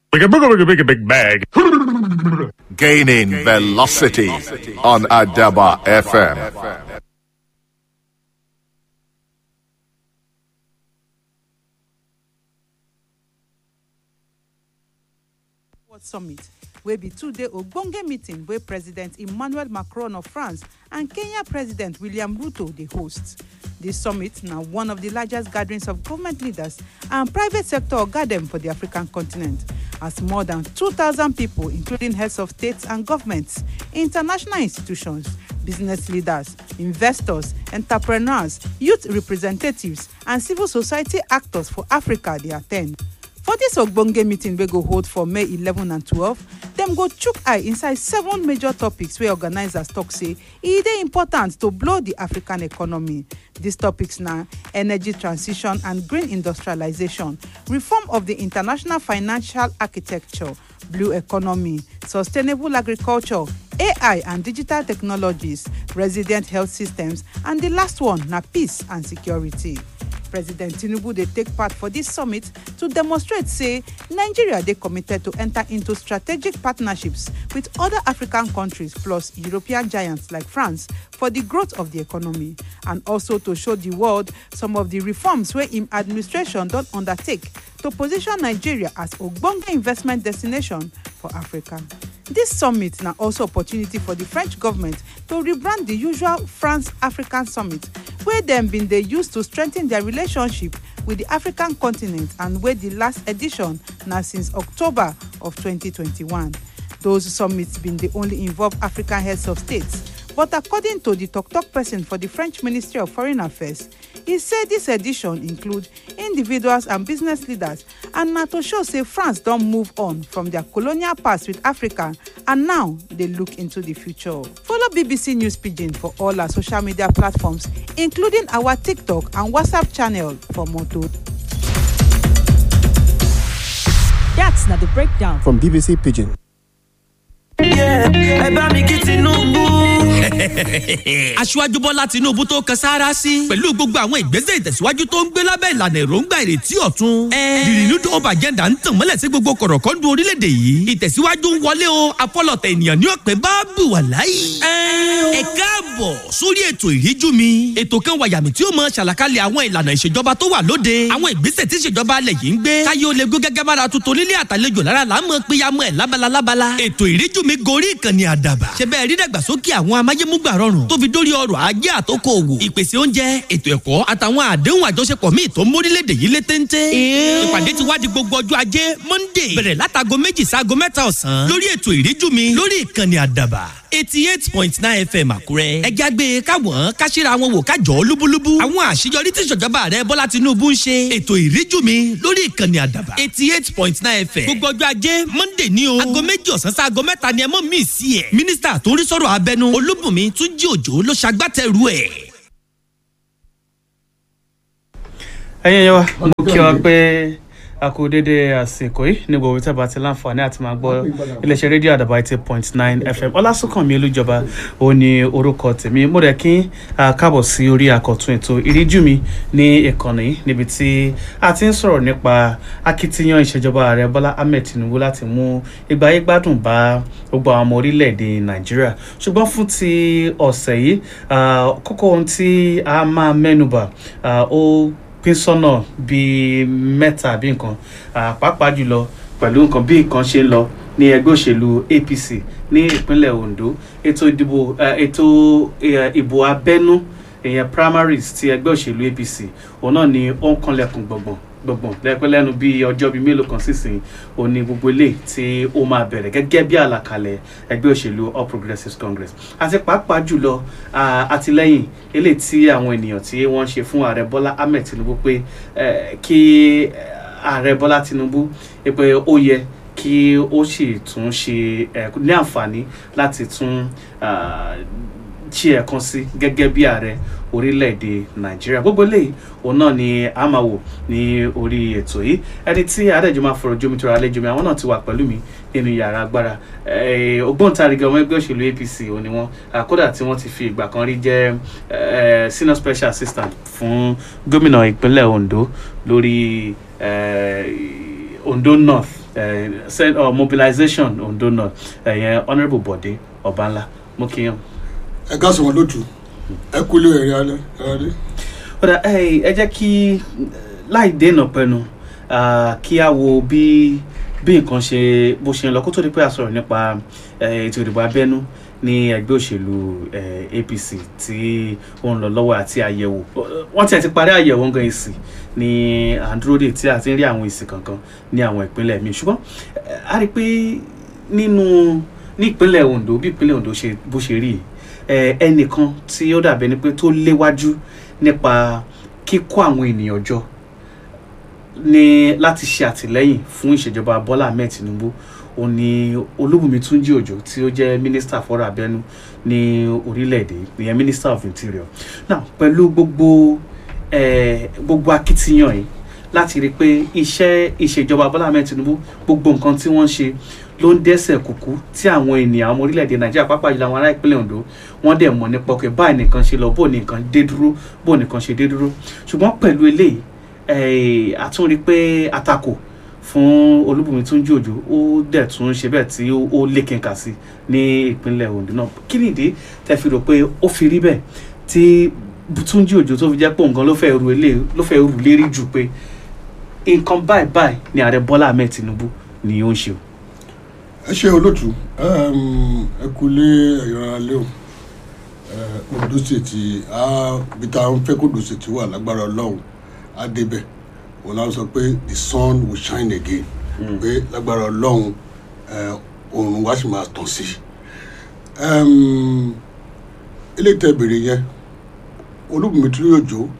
Big a big big big big bag. Gaining velocity on Adaba FM. World Summit wey be two-day ogbonge meeting wey President Emmanuel Macron of France and Kenya President William Ruto dey host. Dis summit na one of di largest gatherings of government leaders and private sector oga dem for di African continent as more than 2,000 pipo including heads of states and governments, international institutions, business leaders, investors, entrepreneurs, youth representatives and civil society actors for Africa dey at ten d. For dis ogbonge meeting wey go hold for May 11 and 12, dem go chook eye inside seven major topics wey organisers tok say e dey important to blow di African economy. Dis topics na energy transition and green industrialisation, reform of di international financial architecture, blue economy, sustainable agriculture, AI and digital technologies, resilient health systems and di last one na peace and security. president tinubu dey take part for dis summit to demonstrate say nigeria dey committed to enter into strategic partnerships with oda african countries plus european giants like france for di growth of di economy and also to show di world some of di reforms wey im administration don undertake to position nigeria as ogbonge investment destination for africa. dis summit na also opportunity for di french government to rebrand di usual france african summit wey dem bin dey use to strengthen dia relationship with di african continent and wey di last edition na since october of 2021 those summits bin dey only involve african heads of states but according to di tok-tok pesin for di french ministry of foreign affairs e say dis edition include individuals and business leaders and na to show say france don move on from dia colonial past with africa and now dey look into di future follow bbc news pidgin for all our social media platforms including our tiktok and whatsapp channel for more tori. That's not the breakdown. From BBC Pigeon. ẹ bá mi kí tinubu. aṣíwájú bọ́lá tinubu tó kan sáárá sí pẹ̀lú gbogbo àwọn ìgbésẹ̀ ìtẹ̀síwájú tó ń gbé lábẹ́ ìlànà èròǹgbà ìrètí ọ̀tun. the renewed hope agenda ń tàn mọ́lẹ̀ sí gbogbo kọ̀rọ̀kọ́ndù orílẹ̀-èdè yìí ìtẹ̀síwájú ń wọlé o afọlọ̀tẹ̀ ènìyàn ní ọ̀pẹ bá bù wà láyé. ẹ káàbọ̀ sórí ètò ìríjú mi ètò kan wàyàmì tí ó mọ ṣàlàkalẹ̀ àwọn ìlànà ìṣèjọba tó wà lóde àwọn ìgbésẹ̀ tí ìṣèjọba alẹ̀ yìí ń gbé káyé ó lè gbé gẹ́gẹ́ bára tuntun nílé àtàlejò lára là ń mọ péyàmọ́ ẹ̀ lábala lábala ètò ìríjú mi gorí ìkànnì àdàbà ṣe bẹ́ẹ̀ rí dàgbàsókè àwọn amáyémúgbà rọrùn tó fi dórí ọrọ̀ ajé àtòkò òwò ìpèsè oúnjẹ ètò ẹ̀kọ́ àtàwọn àdéhùn àjọṣepọ̀ míì tó ń mórílẹ̀‐èdè yìí lé téńté. ìpàdé ti wá di gbogbo ọjọ́ ajé monday bẹ̀rẹ̀ látago méjì sáago mẹ́ta ọ̀sán lórí ètò ìríjú mi lórí ìkànnì àdàbà eighty eight point nine fm àkúrẹ́. ẹ jágbe káwọn káṣíra wọn wò kájọ lúbúlúbú. àwọn àṣeyọrí tí ìṣèjọba rẹ bọ́lá tinubu ń ṣe. ètò ìríjú mi lórí ìkànnì àdàbà eighty eight point nine fm. gbogbo ọjọ́ ajé monday ní o. aago méjì ọ̀sán sí aago mẹ́ta ni ẹ mọ̀ mí sí ẹ̀. mínísítà tó ń rí sọ̀rọ̀ abẹnú olúbùnmi túnjí òjò ló ṣagbátẹrù ẹ̀. ẹ̀yin yẹn wa mo kí wa pé a kú dédé àsìkò yìí ní gbogbo tí a bá ti láǹfààní àti máa gbọ́ iléeṣẹ́ rédíò àdàbà eighty point nine fm ọlásùnkànmí olújọba ó ní orúkọ tèmi mo rẹ̀ kí a káàbọ̀ sí orí àkọ́tún ètò ìríjú mi ní ìkànnì yìí níbi tí a ti ń sọ̀rọ̀ nípa akitiyan ìṣèjọba ààrẹ bọ́lá ahmed tinubu láti mú ìgbáyé gbádùn bá gbogbo àwọn ọmọ orílẹ̀-èdè nàìjíríà ṣùgbọ́n fún ti ọ̀sẹ̀ yìí kókó ohun tí a máa mẹ́nubà ó pín sọ́nà bíi mẹ́ta àbí nǹkan pàápàá jùlọ pẹ̀lú nǹkan bí nǹkan ṣe ń lọ ní ẹgbẹ́ òṣèlú apc ní ìpínlẹ̀ ondo ètò ìdìbò ètò ìbò abẹ́nú ìyẹn primaries ti ẹgbẹ́ òṣèlú apc òun náà ni ó ń kanlẹ̀kùn gbọ̀ngbọ̀n gbọ̀ngbọ̀n lẹ́pẹ́ lẹ́nu bíi ọjọ́ bíi mélòó kan sísìn òní gbogbo ilé tí ó máa bẹ̀rẹ̀ gẹ́gẹ́ bí àlàkalẹ̀ ẹgbẹ́ òṣèlú all progressives congress àti pàápàá jùlọ àtìlẹ́yìn eléyìí tí àwọn ènìyàn tí wọ́n ń ṣe fún ààrẹ bọ́lá ahmed tinubu pé kí ààrẹ bọ́lá tinubu pé ó yẹ kí ó sì tún ṣe ní àǹfààní láti tún ṣe ẹ̀kan sí gẹ́gẹ́ bí ààrẹ orílẹ̀-èdè nàìjíríà gbogbo eléyìí òun náà ni a máa wò ní orí ètò yìí ẹni tí adẹ́jọ́ máa fọ̀rọ̀ jómi tóra àlejò mi àwọn náà ti wà pẹ̀lú mi nínú yàrá agbára ògbóǹtarìgì ọmọ ẹgbẹ́ òṣèlú apc òun ni wọ́n kódà tí wọ́n ti fi ìgbà kan rí jẹ́ senior special assistant fún gómìnà ìpínlẹ̀ ondo lórí ondo north eh, send uh, mobilization ondo north ẹ̀yẹn honourable bọ̀dé ọ̀bánlá mo kí yàn. ẹ káàsán wọn lótú ẹ kúlé ẹ̀rí alẹ́ ẹ̀rí. ọ̀dà ẹ ẹ jẹ́ kí láì dènà pẹnu ah, kí a wo bí bí nǹkan ṣe bó ṣe ń lọ kó tó di pé a sọ̀rọ̀ nípa eh, ètò ìdìbò abẹ́nú ní ẹgbẹ́ òṣèlú eh, apc tí ó ń lọ lọ́wọ́ àti àyẹ̀wò wọ́n ti ẹ̀ ti parí àyẹ̀wò ń gan èsì ní à ń dúró dè tí a ti ń rí àwọn èsì kankan ní àwọn ìpínlẹ̀ míì ṣùgbọ́n eh, a rí i pé nínú ní ìpínlẹ̀ ondo bí ìpínlẹ̀ ondo ṣe bó ṣe rí yìí eh, ẹnìkan tí ó dàbí ẹni pé tó léwájú nípa kíkó àwọn ènìyàn jọ ní láti ṣe àtìlẹ́yìn fún ìṣèjọba bọ́lá ahmed tinubu ó ní olúbùnmi túnjí òjò tí ó jẹ́ mínísítà fọ́rọ̀ abẹ́nú ní orílẹ̀-èdè ìyẹn minister of interior now pẹ̀lú gbogbo eh, gbogbo akitiyan yìí láti rí i pé iṣẹ́ ìṣèjọba bọ́lá ahmed tinubu gbogbo nǹkan tí wọ́n ń ṣe ló ń dẹ́sẹ̀ kúkú tí àwọn ènìyàn ọmọ orílẹ̀-èdè nàìjíríà pàápàá jùlọ àwọn ará ìpínlẹ̀ ondo wọ́n dẹ̀ mọ̀ nípa pé báyìí nìkan ṣe lọ bó nìkan dé dúró bó nìkan ṣe dé dúró ṣùgbọ́n pẹ̀lú eléyìí eh, a tún rí i pé àtakò fún olúbùnmi túnjí òjò ó dẹ̀ tún ṣe bẹ́ẹ̀ tí ó ó lékenkà sí ní ìpínlẹ̀ ondo náà kí nìdí tẹ́ fi rò pé ó fi rí bẹ́ẹ̀ tí túnjí òjò tó fi jẹ́ pé nǹkan ló fẹ́ ru eléyìí ló fẹ́ rù lérí jù pé nǹkan báyìí báyìí ni ààrẹ bọ́lá ahmed tinubu ni ó ń ṣe o. ẹ ṣe olótú ẹ kúlé ẹ̀yọ́ alẹ́ o Eh, ondo state bí tá a ń fẹ́ kó ondo state wà lágbára ọlọ́run á débẹ̀ wọn náà sọ pé the sun will shine again pé lágbára ọlọ́run eh, oòrùn wa sì máa tàn sí i ilé tẹ bèrè yẹn olúbùnmi tí yóò jó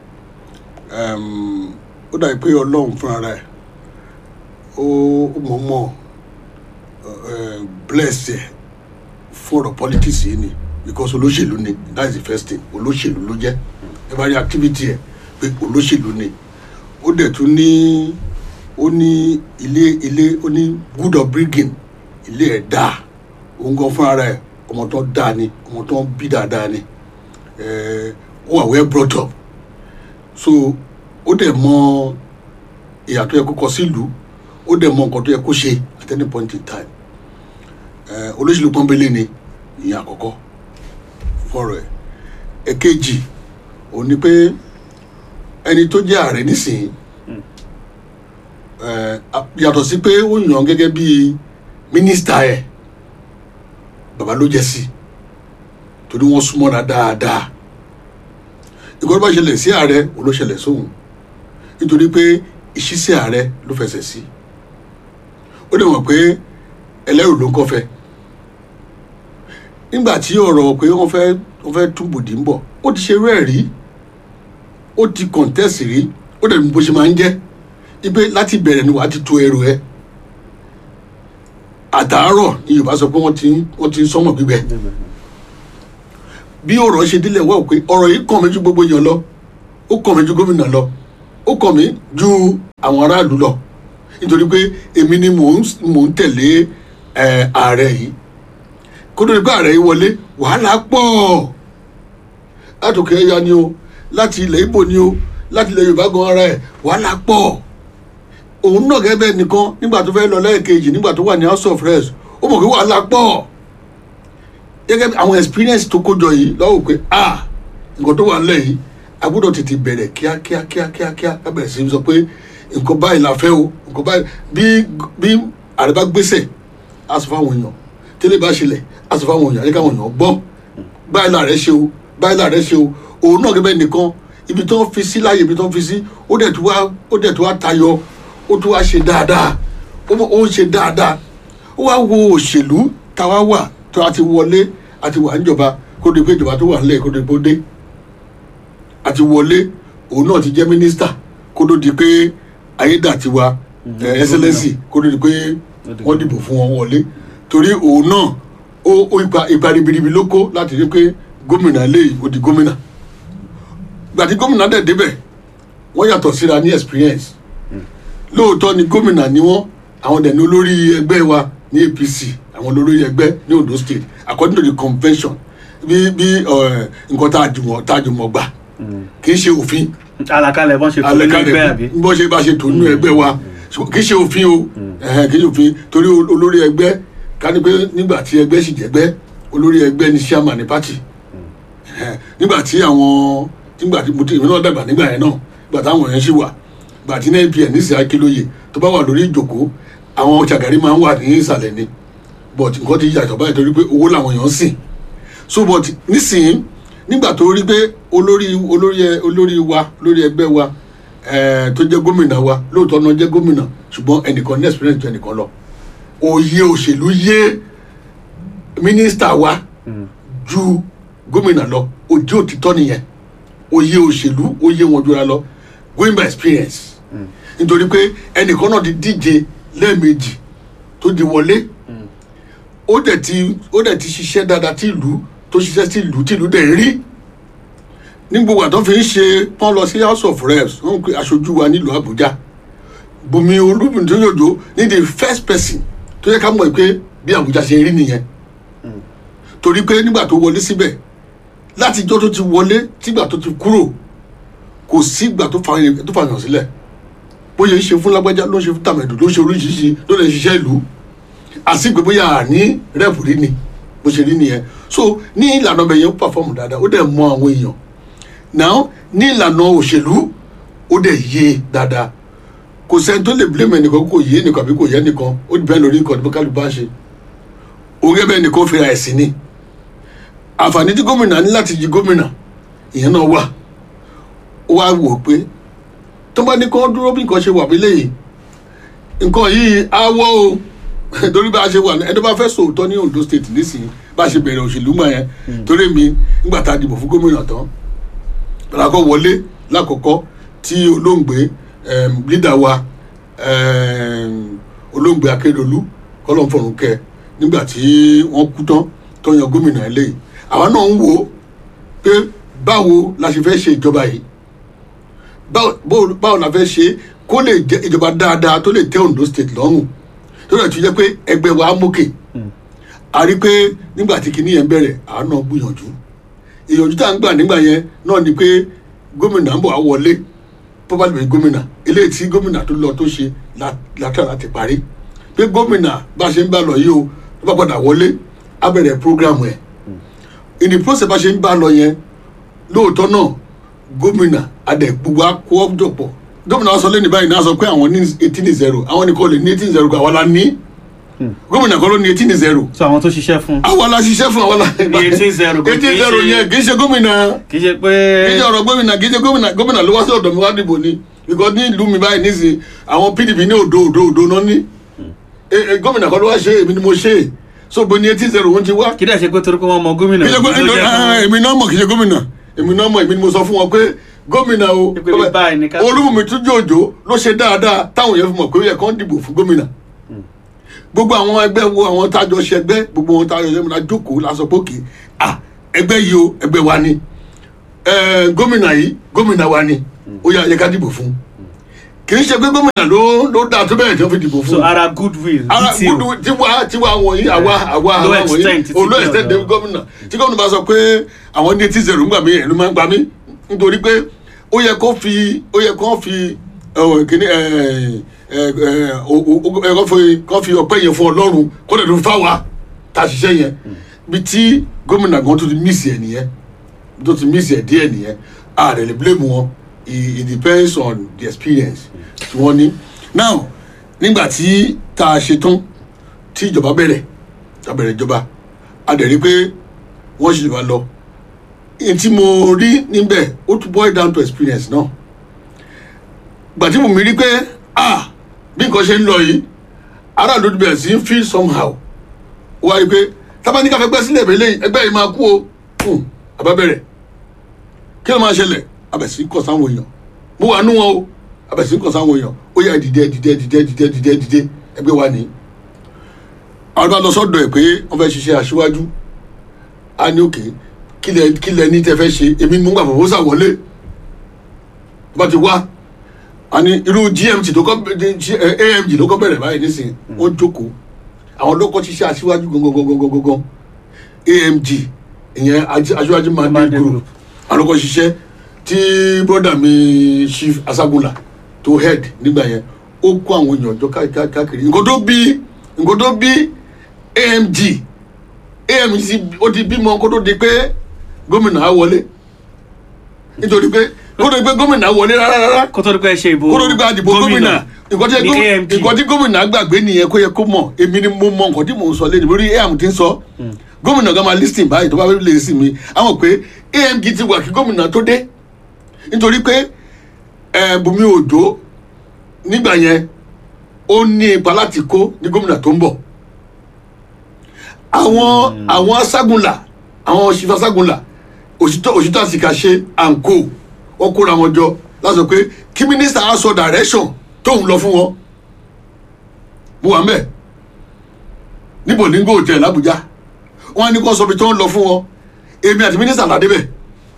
ó dàbí pé ọlọ́run fúnra rẹ̀ ó ó mọ̀ọ́mọ̀ eh, bless ẹ̀ fún ọ̀rọ̀ politics yìí ni because olóṣèlú ni that is the first thing olóṣèlú ló jẹ́ ẹ bá rí activity ẹ̀ pé olóṣèlú ni ó dẹ̀ tún ní ó ní ilé ilé ó ní good upbringing ilé ẹ̀ dáa òun gan fúnra rẹ̀ ọmọ tó dáa ni ọmọ tó bí dáadáa ni eh, ó wà well brought up so ó dẹ̀ mọ ìyà tó yẹ kó kọ sílùú ó dẹ̀ mọ nǹkan tó yẹ kó ṣe at any point in time eh, olóṣèlú pọ́nbélé ni ìyẹn àkọ́kọ́ fọ́rọ̀ ẹ̀ ẹ̀kejì ò ní pé ẹni tó jẹ́ ààrẹ nísìnyí eh, a- yàtọ̀ sí pé ó yàn án gẹ́gẹ́ bí mínísítà ẹ̀ bàbá ló jẹ́ sí torí wọ́n súnmọ́ra dáadáa ìkọ́ni bá ṣẹlẹ̀ sí ààrẹ ò ló ṣẹlẹ̀ sóhun nítorí pé ìṣísẹ̀ ààrẹ ló fẹsẹ̀ sí ó dẹ̀ mọ̀ pé ẹlẹ́rù ló ń kọ́fẹ́ nígbà tí ọ̀rọ̀ pé wọ́n fẹ́ wọ́n fẹ́ tún bòdì ń bọ̀ ó ti ṣe irú ẹ̀ rí ó ti kọ̀ǹtẹ́sì rí ó dẹ̀ ní bó ṣe máa ń jẹ́ ipe láti bẹ̀rẹ̀ ni wàá ti to ẹrù ẹ àtàárọ̀ ni yorùbá sọ pé wọ́n ti ń wọ́n ti ń sọ́mọ̀ gbígbẹ bí ọ̀rọ̀ ṣe délẹ̀ wá pé ọ̀rọ̀ yìí kàn mí ju gbogbo èèyàn lọ ó kàn mí ju gómìnà lọ ó kàn mí ju àwọn aráàlú lọ nítorí pé èmi ni mò ń mò ń tẹ̀lé ẹ̀, ààrẹ yìí kó tó di pé ààrẹ yìí wọlé wàhálà pọ̀ látòkè ẹ̀yà ni o láti ilẹ̀ ibo ni o láti ilẹ̀ yorùbá gan ara ẹ̀ wàhálà pọ̀ òun náà gẹ́gẹ́ bẹ́ẹ̀ nìkan nígbà tó fẹ́ lọ lẹ́ẹ̀kejì nígbà tó wà ní house of reps ó mọ̀ pé wàhálà pọ̀ gẹ́gẹ́ bí àwọn experience tó kójọ yìí lọ́wọ́ pé ah nǹkan tó wà nílẹ̀ yìí a gbọ́dọ̀ tètè bẹ̀rẹ̀ kíákíá kíákíá kíá ká bẹ̀rẹ̀ sí í sọ pé nǹkan báyìí la fẹ́ o nǹkan báyìí bí bí ààrẹ bá gbèsè á sọ fáwọn èèyàn tẹ́lẹ̀ bá ṣẹlẹ̀ á sọ fáwọn èèyàn àyíká àwọn èèyàn gbọ́ báyìí láàrẹ ṣe o báyìí láàrẹ ṣe o òun náà gẹ́gẹ́ nìkan ibi tó ń fi sí láàyè ibi tó ń fi sí ó dẹ̀ tó wá ó dẹ̀ tó wá tayọ ó tó wá ṣe dáadáa ó mọ̀- ó ń ṣe dáadáa ó wá wo òṣèlú táwa wà tó a ti wọlé a ti wà níjọba kó di pé ìjọba tó wà nílẹ̀ kó di pé ó dé a ti wọlé òun náà ti jẹ́ mínísítà kó tó di pé ayédàtiwa ẹ̀ ẹ́sẹ́lẹ́sì kó tó di pé wọ́n dìbò fún wọn wọlé torí òun náà ó ó ipa ipa ribiribi ló kó láti rí pé gómìnà lè ó di gómìnà gbàtí gómìnà dẹ̀ débẹ̀ wọ́n yàtọ̀ síra ní experience lóòótọ́ ni gómìnà ni wọ́n àwọn dẹ̀ ní olórí ẹgbẹ́ wa ní apc àwọn olórí ẹgbẹ́ ní ondo state according to the convention bí bí ẹ, nǹkan tá a jùmọ̀ tá a jùmọ̀ gbà kì í ṣe òfin àlàkalẹ̀ bọ́n ṣe tó nínú ẹgbẹ́ àbí. alẹ́kálẹ̀ bó ṣe bá ṣe tó nínú ẹgbẹ́ wa ṣùgbọ́n kì í ṣe òfin o ẹ̀hẹ́n kì í ṣòfin torí ol- olórí ẹgbẹ́ ká ní pé nígbà tí ẹgbẹ́ sì jẹ́gbẹ́ olórí ẹgbẹ́ ní chairman ní party ẹ̀hẹ́n nígbà tí àwọn nígbà tí mo ti èmi náà dàgbà nígbà yẹn náà nígbà táwọn yẹn ṣì wà nígbà tí npn ní ìsìn akílóye tó bá wà lórí ìjòkó àwọn ṣàgàrí máa ń wà ní ìsàlẹ̀ ni but nǹkan ti yàtọ̀ báyìí torí pé owó làwọn èèyàn ń sìn so but nísìnyí nígbà tó rí pé olórí olórí ẹ- olórí wa olórí ẹgbẹ́ wa ẹ̀ẹ́ tó jẹ́ gómìnà wa lóòótọ́ náà jẹ́ gómìnà ṣùgbọ́n ẹnìkan ní experience ju ẹnìkan lọ òye òṣèlú yé mínísítà wa ju gómìnà lọ òye òtítọ́ nìyẹn òye òṣèlú òye wọn jura lọ going by experience nítorí pé ẹnìkan náà ti díje lẹ́ẹ̀mejì tó di wọlé ó dẹ̀ ti ó dẹ̀ ti ṣiṣẹ́ dáadáa tí ìlú tó ṣiṣẹ́ sí ìlú tí ìlú dẹ̀ ń rí ní gbogbo àtọ́ fi ń ṣe pọ́n lọ sí house of reps wọ́n ń pe aṣojú wa nílùú àbújá bùnmi olúbùn tó yòjó ní the first person tó yẹ ká mọ̀ pé bí àbújá ṣe rí nìyẹn torí pé nígbà tó wọlé síbẹ̀ láti ijọ́ tó ti wọlé tígbà tó ti kúrò kò sígbà tó fa tó fàyàn sílẹ̀ bóyá ń ṣe fún lágbájá ló ń ṣe fún tàmẹ̀dù ló ń ṣe oríṣiríṣi ló lè ṣiṣẹ́ ìlú àsìgbè bóyá àní rẹ́pù rí ni bó ṣe rí nìyẹn so ní ìlànà ọbẹ̀ yẹn ó pàfọ́ọ̀mù dáadáa ó dẹ̀ mọ àwọn èèyàn now ní ìlànà òṣèlú ó dẹ̀ yé dáadáa kò sẹ́ni tó lè blame ẹnìkan kò yé ẹnìkan àbí kò yé ẹnìkan ó dìbẹ́ lórí nǹkan tó kálù bá ṣe òun gẹ́gẹ́ bẹ́ẹ̀ nìkan fira ẹ̀sìn ni àǹfààní tí gómìnà ní láti yí gómìnà ìyẹn náà wà ó wá wò pé tó bá ní kó dúró bí nǹkan ṣe wà bí léyìí nǹkan yìí á wọ́ o torí bá a ṣe wà ní ẹni bá fẹ́ sòótọ́ ní ondo state nísìnyí bá a ṣe bẹ̀rẹ̀ òṣèlú mọ̀ yẹn torí mi nígbà tá a dìbò fún gómìnà tán lákọ̀ wọlé lákọ̀ọ́kọ́ tí olóògbé lídà wa em, olóògbé akérèdọ́lù kọ́lọ́nfọ̀rún kẹ nígbà tí wọ́n kú tán tó yan gómìnà eléyìí àwa náà ń wò ó pé báwo la ṣe fẹ́ ṣe ìjọba yìí báwo báwo- báwo la fẹ́ ṣe kó lè jẹ́ ìjọba dáadáa tó lè tẹ́ ondo state lọ́rùn tó lè tún jẹ́ pé ẹgbẹ́ wa á mókè a rí pé nígbà tí kinní yẹn bẹ̀rẹ̀ àánú gbìyànjú ìyànjú tá à ń gbà nígbà yẹn náà ni pé gómìnà ń bọ̀ á wọlé pọ́pálì gómìnà eléyìí tí gómìnà tó lọ tó ṣe la- látà láti parí pé gómìnà bá a ṣe ń bá lọ yìí o tó bá padà wọlé á bẹ̀rẹ̀ prógrámù ẹ̀ in the process bá a ṣe ń bá lọ yẹn lóòótọ́ náà gómìnà adẹ gbogbo akọ jọpọ̀ gómìnà wa sọ lẹ́nu báyìí náà sọ pé àwọn ní eighteen zero àwọn nìkan lè ní eighteen zero àwa la ní gómìnà kan ló ní eighteen zero so àwọn tó ṣiṣẹ́ fún àwa la ṣiṣẹ́ fún àwa la Ní 18-0 kò kìí eighteen zero ṣe- yẹn kì í ṣe gómìnà kì í ṣe pé kì í ṣe ọ̀rọ̀ gómìnà kì í ṣe gómìnà gómìnà ló wá sí ọ̀dọ̀ mi wá dìbò ni because ní ìlú mi báyìí nísìnyí àwọn pdp ní òdo òdo òdo náà ní Eh, eh, gómìnà kan ló wá ṣe èmi ni mo ṣe so bo ní eighteen zero wọn ti wá kí dẹ̀ ṣe pé torí pé wọ́n mọ gómìnà kì í ṣe ló jẹ́ gómìnà fún- èmi náà mọ̀ kì í ṣe gómìnà èmi náà mọ̀ èmi ni mo sọ fún wọn pé gómìnà o Pé bí báyìí ni ká- olúmọ̀mí tún jòjò ló ṣe dáadáa táwọn èèyàn fi mọ̀ pé ó yẹ kán dìbò fún gómìnà gbogbo àwọn ẹgbẹ́ wo àwọn tájọ ṣẹgbẹ́ gbogbo wọn tájọ ṣẹgbẹ́ la jókòó la sọ pé òkè ah ẹgbẹ́ yìí o ẹgbẹ́ wa ni Eh, gómìnà yìí gómìnà wa ni ó yẹ ká dìbò fún kì í ṣe pé gómìnà ló ló dáa tó bẹ́ẹ̀ tí wọ́n fi dìbò fún so ara goodwill ara detail gbúdú tiwa tiwa wọ̀nyí àwa àwa Low àwa wọ̀nyí extent ti olú ti extent ọ̀dọ̀. de gómìnà tí gómìnà bá sọ pé àwọn ní etí zero ń gbà mí ẹ̀rù máa ń gbà mí nítorí pé ó yẹ kó fi ó yẹ kó fi ọ̀, kíní ẹ̀ ẹ̀ ẹ̀ o- o- o- ẹ̀ kó fi kó fi ọpẹ́ yẹn fún ọlọ́run kó lè dún fáwa tá a ṣiṣẹ́ yẹn bí tí gómìnà gan tó ti mísì ẹ̀ nìyẹn tó ti mísì ẹ̀ díẹ̀ nìyẹn a rẹ̀ lè blame wọn it it depends on the experience tí wọ́n ní now nígbà tí tá a ṣe tán tí ìjọba bẹ̀rẹ̀ tá a bẹ̀rẹ̀ ìjọba a dẹ̀ rí pé wọ́n ṣì wá lọ èyí tí mo rí níbẹ̀ ó tún boil down to experience náà gbà tí mo mi rí pé ah bí nǹkan ṣe ń lọ yìí aráàlú ti bẹ̀rẹ̀ sí í feel somehow ó wá rí pé tábánikà fẹ́ gbẹ́ sílẹ̀ ìbẹ̀lẹ̀ ẹgbẹ́ yìí máa kú o Hmm, àbá bẹ̀rẹ̀ kí ló máa ṣẹlẹ̀ abẹ̀sí kọ̀ sáwọn èèyàn mo wà nú wọn o abẹ̀sí kọ̀ sáwọn èèyàn ó yà dìde dìde dìde dìde dìde dìde ẹgbẹ́ wa ní. àwọn bá lọ sọ́dọ̀ ẹ̀ pé wọ́n fẹ́ ṣiṣẹ́ aṣíwájú a ní òkè kílẹ̀ kílẹ̀ ní tẹ́ fẹ́ ṣe èmi ni mo ń gbà fọwọ́ sà wọlé tó bá ti wá a ní irú gmt tó kọ́ eh, amg ló kọ́ bẹ̀rẹ̀ báyìí nísìnyí wọ́n jókòó àwọn ló kọ́ ṣiṣẹ́ aṣíwájú gangan amg ìyẹn aṣíwájú mandate Mandate group Group. alukọ ṣiṣẹ́ tí broda mi chief asagunla tó head nígbà yẹn ó kó àwọn èèyàn jọ ká- ká- káàkiri nǹkan tó bí nǹkan tó bí amg amg ti- ó ti bímọ kó tó di pé gómìnà á wọlé nítorí pé kó tó di pé gómìnà á wọlé rárá rárá kó tó di pé ẹ ṣe ìbò kó tó di pé àdìbò gómìnà nǹkan tí ní gómìnà- AMG. nǹkan tí gómìnà gbàgbé nìyẹn kó yẹ kó mọ̀ èmi ni mo mọ nǹkan tí mò ń sọ lẹ́nu lórí am ti ń sọ gómìnà gan máa listing báyìí tó bá fẹ́ lè sí mi àwọn pé amg ti wà kí gómìnà tó dé nítorí pé ẹ Bùnmi Òjó nígbà yẹn ó ní ipa láti kó ní gómìnà tó ń bọ̀ àwọn àwọn aságunlà àwọn òṣìṣẹ́ aságunlà òṣìṣẹ́ òṣìṣẹ́ àsìkà ṣe àǹkó wọn kóra wọn jọ láti sọ pé kí mínísítà á sọ direction tóun lọ fún wọn mo wà mẹ́ẹ̀ ní Bolingo hotel l'Abuja wọn á ní kó sọ ibi tó ń lọ fún wọn èmi àti mínísítà ládé bẹ́ẹ̀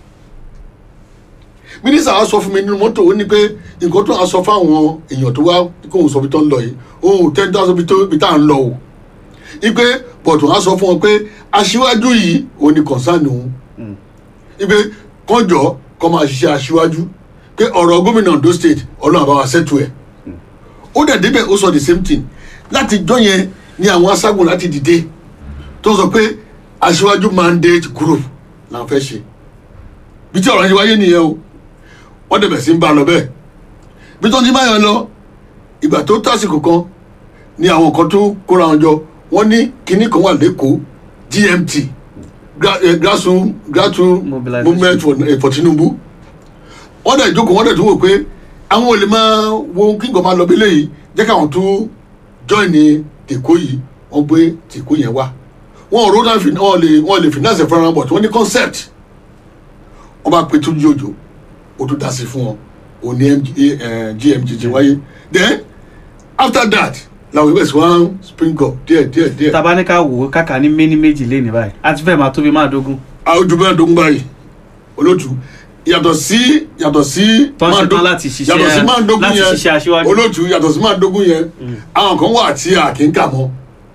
mínísítà wa sọ fún mi nínú mọ́tò ó ní pé nǹkan tó ń sọ fáwọn èèyàn tó wá kóun sọ ibi tó ń lọ yìí òun tẹ́ ń dá sọ ibi tó ibi tá à ń lọ o ipe bọ̀dù wa sọ fún wọn pé aṣíwájú yìí òun ni kọ̀ǹsánì òun ipe kọjọ kọ́ máa ṣiṣẹ́ aṣíwájú pé ọ̀rọ̀ gómìnà Ondo state ọlọ́run àbáwá sẹ́tù ẹ̀ ó dẹ̀ débẹ̀ ó sọ the same thing láti jọ́ yẹn ni àwọn aṣágun láti dìde tó sọ pé aṣíwájú mandate group là ń fẹ́ ṣe bí tí ọ̀rọ̀ yẹn wáyé nìyẹn o wọ́n dẹ̀ bẹ̀ sí ń bá a lọ bẹ́ẹ̀ bí tó ń ti báyọ̀ lọ ìgbà tó tásìkò kan ni àwọn kan tó kóra wọn jọ wọ́n ní kinní kan wà lẹ́kọ̀ọ́ GMT Gra- eh, grassroot grassroot Mobilization. movement for, eh, for Tinubu wọ́n dẹ̀ jókòó wọ́n dẹ̀ tún wò pé àwọn ò lè máa wo kí nǹkan máa lọ bí léyìí jẹ́ káwọn tún join ní tèkó yìí wọ́n gbé tèkó yẹn wá wọn ò ródà wọn lè wọn lè finance fúnra wọn but wọ́n ní concept wọ́n bá pe tún jòjò ó tún dá sí fún wọn òun ní MG, eh, GMG ti wáyé then after that làwọn ìwé ìsìnwá spring up díẹ̀ díẹ̀ díẹ̀ tabaníkà wò ó kàkà ní méní méjì lé ní báyìí àti fẹ́ẹ̀ máa tóbi máa dógún àwùjọ bẹ́ẹ̀ dógún báyìí olótú yàtọ̀ sí yàtọ̀ sí Tó ń máa ṣetán dó- láti ṣiṣẹ́- yàtọ̀ sí máa dógún láti yẹn ṣiṣẹ́ aṣíwájú. olótú yàtọ̀ sí máa dógún yẹn àwọn kan wà tí a kì í kà mọ́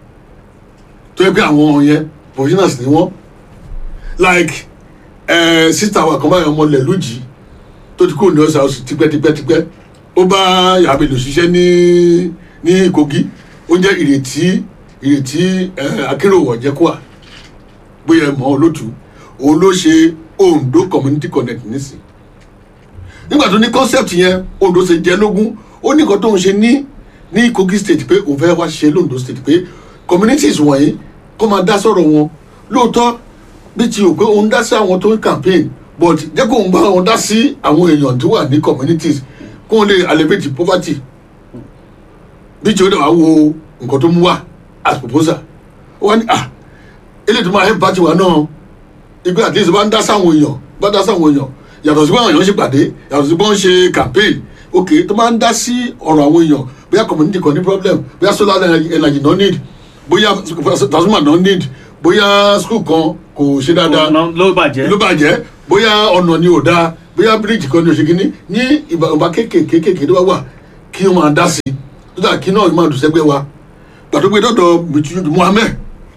tó yẹ pé àwọn yẹn professionals ni wọ́n like eh, sista wa kan báyọ̀ ọmọ lẹ́lújì tó ti kúrò ní ọ̀sà oṣù tipẹ́tipẹ́tipẹ́ ó bá yàbẹ̀lò ṣiṣẹ́ ní ní Kogi ó jẹ́ ìrètí ìrètí eh, akérò ọ̀jẹ̀kọ́à bóyá ẹ mọ̀ olótú òun ló ṣe Ondo community connect nísìn nígbà tó ní concept yẹn Ondo ṣe jẹ lógún ó ní nǹkan tó ń ṣe ní ní Kogi state pé òun fẹ́ wá ṣe londo state pé communities wọ̀nyí kó máa dá sọ̀rọ̀ wọn lóòótọ́ bí ti ò pé òun dá sí àwọn tó ń campaign but jẹ́ kó òun bá wọn dá sí àwọn èèyàn tó wà ní communities kó wọn lè alleviate poverty bí tí ó dẹ̀ wá wo nǹkan tó mú wá as proposal ó wá ní ah eléyìí tó máa help party wa náà ipe at least bá ń dá sáwọn èèyàn bá dá sáwọn èèyàn yàtọ̀ sí pé àwọn èèyàn ṣe pàdé yàtọ̀ sí pé wọ́n ṣe campaign ok tó máa ń dá sí ọ̀rọ̀ àwọn èèyàn bóyá community kan ní problem bóyá solar energy no need bóyá transformer no need bóyá school kan kò ṣe dáadáa Ọ̀nà ló bàjẹ́ ló bàjẹ́ bóyá ọ̀nà ni ò dáa bóyá bíríìjì kan ni ò ṣe kíní ní ìbá kéékèèké kéékèèké tó bá wà kí wọ́n máa dá sí i tó dà kí náà máa dùn sẹ́gbẹ́ wa gbàtó pé dọ́dọ̀ Mùtúndù Muhammed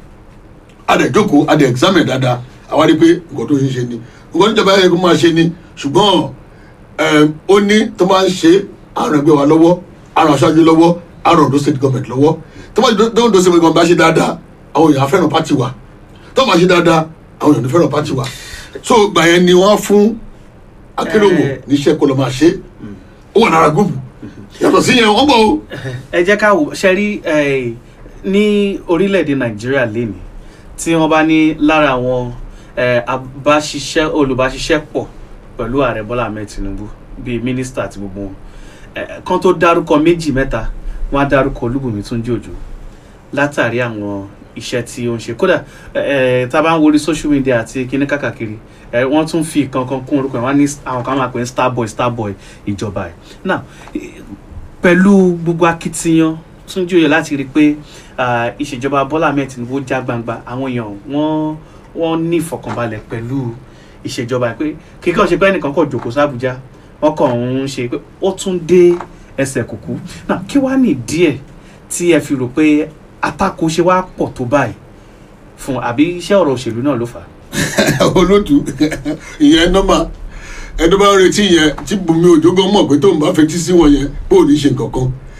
adẹ̀ jókòó adẹ̀ examine dáadáa àwa rí i pé nǹkan tó ṣe ṣe ni nǹkan tó jọba yẹ kó máa ṣe ni ṣùgbọ́n ẹm, ó ní tó máa ń ṣe àrùn ẹgbẹ́ wa lọ́wọ́ àrùn aṣáájú lọ́wọ́ àrùn Ondo state government lọ́wọ́ tó máa tó Ondo state government bá ṣe dáadáa àwọn èèyàn á fẹ́ràn pátì wa tó máa ṣe dáadáa àwọn èèyàn ní fẹ́ràn pátì wa so gbà yẹn ni wọ́n á fún Akérèwò Eh. níṣẹ́ kó lọ máa ṣe ó wà lára gúùpù yàtọ̀ sí yẹn wọ́n gbọ́ o. ẹ jẹ́ ká wò ṣe rí eh, ní orílẹ̀-èdè nàìjíríà lénìí tí wọ́n bá ní lára àwọn eh, abáṣiṣẹ́ olùbáṣiṣẹ́ pọ̀ pẹ̀lú ààrẹ bọ́lá ahmed tinubu bíi mínísítà àti gbogbo wọn eh, kan tó dárúkọ méjì mẹ́ta wọ́n á dárúkọ olúbùnmi túnjí òjò látàrí àwọn iṣẹ́ tí ó ń ṣe kódà eh, tá a bá ń worí social media àti kíní kákàkiri eh, wọ́n tún fi kankan kún orúkọ ẹ̀ wọ́n á ní àwọn kan máa pè ní starboy starboy ìjọba ẹ̀ now eh, pẹ̀lú gbogbo akitiyan Túnjí Òye láti rí i pé ah, ìṣèjọba Bọ́lá Ahmed Tinubu já gbangba àwọn èèyàn wọ́n wọ́n ní ìfọ̀kànbalẹ̀ pẹ̀lú ìṣèjọba ẹ̀ pé kíkọ́ ṣe pé ẹnìkan kọ̀ jòkó sábújá wọ́n kàn ń ṣe pé ó tún dé ẹsẹ̀ kùkú náà kí wàá ní díẹ̀ tí ẹ fi rò pé atáko ṣe wá pọ̀ tó báyìí fún àbí iṣẹ́ ọ̀rọ̀ òṣèlú náà ló fà á. olótú ìyẹn nọ́mà ẹni bá ń retí yẹn tí Bùnmi Òjó gan mọ̀ pé tóun bá fetí sí wọn yẹn pé ò ní ṣe nǹkan kan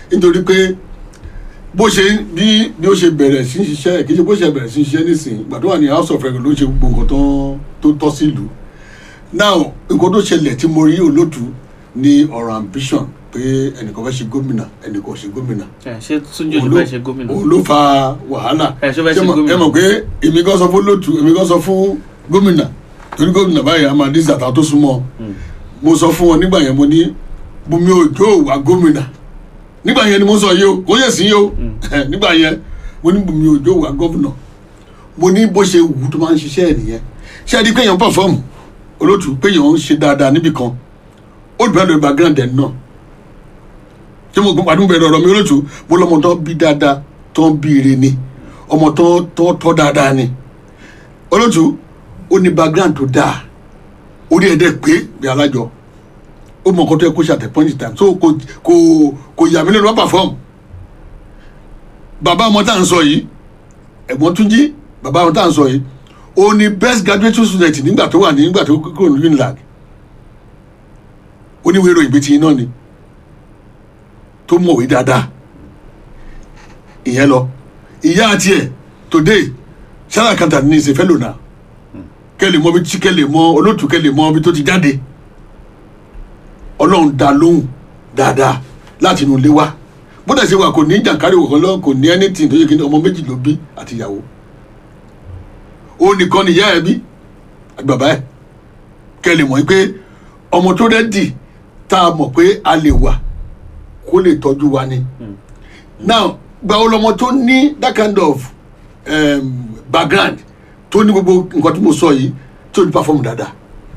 nítorí pé bó ṣe bí bí ó ṣe bẹ̀rẹ̀ sí í ṣiṣẹ́ kì í ṣe bó ṣe bẹ̀rẹ̀ sí í ṣiṣẹ́ nísìnyí ìgbà tó wà ní house of reg ló ṣe gbogbo nǹkan tó tó tọ́ sí ìlú now nǹkan tó ṣẹlẹ̀ tí mo rí olóòtú ní ọ̀rọ̀ ambition pé ẹnìkan fẹ́ ṣe gómìnà ẹnìkan ò ṣe gómìnà ẹ ṣé túnjí òjò fẹ́ ṣe gómìnà òun ló fa wàhálà Ẹ, ṣó fẹ́ ṣe Ṣé mọ̀- gómìnà? ẹ mọ̀ pé èmi kan sọ fún lótú èmi kan sọ fún gómìnà torí gómìnà báyìí a máa dín zàtà tó súnmọ́ mo sọ fún wọn nígbà yẹn mo ní Bùnmi Òjó wà gómìnà nígbà yẹn ni mo sọ yìí o kò yẹ sí yìí o nígbà yẹn mo ní Bùnmi Òjó wà gómìnà mo ní bó ṣe wù ú tó máa ń ṣiṣẹ́ ẹ̀ nìyẹn ṣé ẹ di pé èèyàn pàfọ́ọ̀mù olótú pé èèyàn ń ṣe dáadáa níbì kan ó dùn lórí background ẹ̀ náà tí mo gbọ́n bẹ̀rẹ̀ ọ̀rọ̀ mi olótú mo lọ́mọ tó bí dáadáa tó ń bí ire ni ọmọ tó tó tọ́ dáadáa ni olótú ó ní background tó dáa orí ẹ̀ dẹ́ pé bí alájọ ó mọ nǹkan tó yẹ kó ṣe at a point in time so kò kò kò yà mí lẹ́nu wá perform bàbá ọmọ tá à ń sọ yìí ẹ̀gbọ́n Túnjí bàbá ọmọ tá à ń sọ yìí ó ní best graduate student nígbà tó wà ní nígbà tó kúrò ní UNILAG oníwèé ìròyìn bíi ti iná ni tó mọ̀wé dáadáa ìyẹn lọ ìyá àti ẹ̀ today sarah kanta ní ìṣe fẹ́lò náà kẹ́lẹ̀ mọ́ bí tí kẹ́lẹ̀ mọ́ olóòtú kẹ́lẹ̀ mọ́ bí tó ti jáde ọlọ́run dá lóhùn dáadáa láti inú ilé wa bódà ṣe wà kò ní jàǹkárí òkan lọ kò ní anything tó yẹ kí ni ọmọ méjì ló bí àti ìyàwó òun nìkan ni ìyá ẹ bí àti bàbá ẹ kẹ́lẹ̀ mọ́ pé ọmọ tó rẹ́dì tá a mọ̀ pé a lè wà kó lè tọ́jú wa ni now gbawo lọmọ tó ní that kind of um, background tó ní gbogbo nǹkan tí mo sọ yìí tó ní perform dáadáa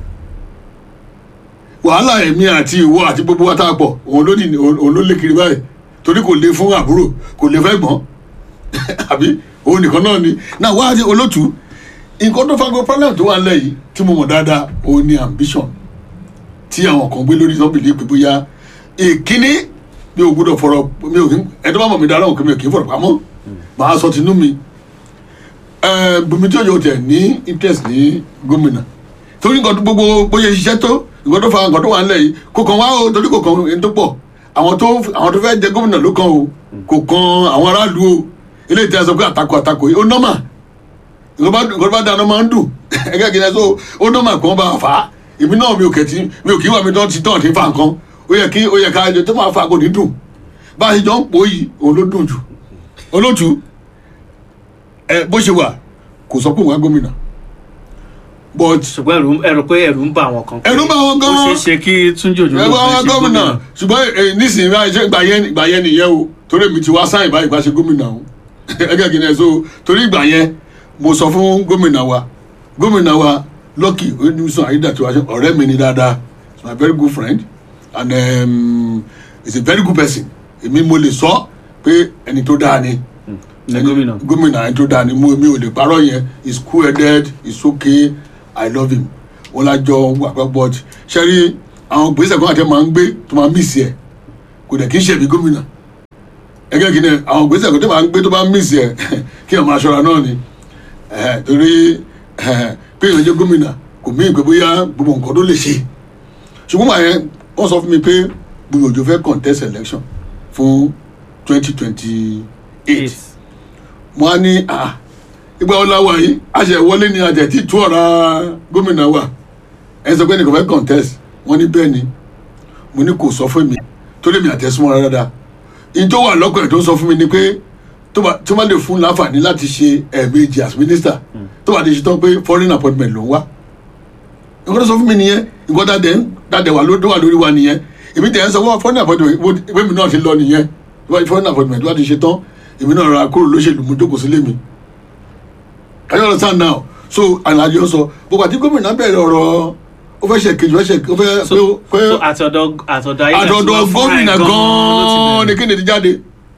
wàhálà èmi àti ìwọ àti gbogbo wa tá a pọ̀ òun ló ní òun ló lé kiri báyìí torí kò lè fún àbúrò kò lè fẹ́ gbọ́n àbí òun nìkan náà ni náà wá sí olótú nǹkan tó fagbọ́ problem tó wà nílẹ̀ yìí tí mo mọ̀ dáadáa òun ni ambition tí àwọn kan gbé lórí sọ́bìlì pé bóyá ìkíní mi ò gbọ́dọ̀ fọ̀rọ̀ mi ò kí ẹni tó bá mọ̀ mi dára òkè mi ò kí ń fọ̀rọ̀ pamọ́ màá sọ tinú mi ẹ Bùnmi tí òjò tẹ̀ ní interest ní gómìnà torí nǹkan tó gbogbo bóyá ṣiṣẹ́ tó nǹkan tó fa nǹkan tó wà nílẹ̀ yìí kò kàn wá o torí kò kàn ẹni tó pọ̀ àwọn tó àwọn tó fẹ́ jẹ gómìnà ló kàn o kò kàn àwọn aráàlú o eléyìí tí a sọ pé àtakò àtakò yìí ó nọ́mà nǹkan tó bá dáná máa ń dùn ẹgbẹ́ kìíní ẹ̀ so ó nọ́mà kàn bá fà á èmi náà mi ò kẹ̀ tí mi ò kí wà mí tán ti tán ti fa nǹkan ó yẹ kí ó yẹ ká ẹjọ tó máa fa kò ní dùn bá a ṣe jọ ń pò yìí òun ló dùn jù olótú ẹ bó ṣe wà kò sọ pé òun á gómìnà but ṣùgbọ́n ẹ̀rù ẹ̀rù pé ẹ̀rù ń bà àwọn kan. pé Ẹ̀rù ń bà àwọn gan. ó ṣeé ṣe kí túnjí òjò ẹ wá wá gómìnà ṣùgbọ́n ẹ, nísìnyí báyìí ṣe ìgbà yẹn ìgbà yẹn nìyẹn o torí èmi ti wá sáyìn báyìí bá ṣe gómìnà o ẹgbẹ́ kìíní ẹ̀ so torí ìgbà yẹn mo sọ fún gómìnà wa gómìnà wa Lucky Oyedepo Ayédàtiwa ọ̀rẹ́ mi ni dáadáa he's my very good friend and um, he's a very good person èmi mo lè sọ pé ẹni tó dáa ni ní gómìnà. gómìnà ẹni tó dáa ni mo mi ò lè parọ́ yẹn he's cool headed he's okay i love him wọn lájọ wà pẹ́ but ṣẹ́rí àwọn gbèsè kan àti ẹ̀ máa ń gbé tó máa mísì ẹ̀ kò dẹ̀ kí ń ṣẹ̀bi gómìnà ẹgẹ́ kí ni àwọn gbèsè kan tó máa ń gbé tó máa mísì ẹ̀ kí ẹ̀ máa ṣọ́ra náà ni Eh, torí eh, pé èèyàn jẹ́ gómìnà kò mí ìpè bóyá gbogbo nǹkan tó lè ṣe ṣùgbọ́n màá yẹn wọ́n sọ fún mi pé Bùnmi Òjó fẹ́ contest election fún twenty twenty eight mo á ní ah ìgbà wo la wà yìí àṣẹ ìwọlé ni àjẹ tí tú ọ̀rá gómìnà wa ẹ sọ pé nìkan fẹ́ contest wọ́n ní bẹ́ẹ̀ ni mo ní kò sọ fún mi tó lè mi àtẹ̀sùnmọ́ rárá dáa ìyí tó wà lọ́kàn ẹ̀ tó sọ fún mi ni pé tó bá tó bá lè fún láǹfààní láti ṣe ẹ̀ẹ̀mejì as minister tó bá lè ṣe tán pé foreign appointment ló ń wá nǹkan tó sọ fún mi nìyẹn nǹkan tá a dẹ̀ ń tá a dẹ̀ wà ló wà lórí wa nìyẹn èmi tẹ̀ ń sọ wọ́n foreign appointment wo ìwé mi náà ti lọ nìyẹn tó bá di foreign appointment tó bá ti ṣe tán èmi náà ra kúrò lóṣèlú mo jókòó sílé mi I don't understand now so àlàyé sọ gbogbo àti gómìnà bẹ̀rẹ̀ ọ̀rọ̀ ó fẹ́ ṣe kejì ó fẹ́ ṣe ó fẹ́ so pé so àtọ̀dọ̀ àtọ̀dọ̀ ayé àdọ̀dọ̀ gómìnà gan-an ni kí ni ti jáde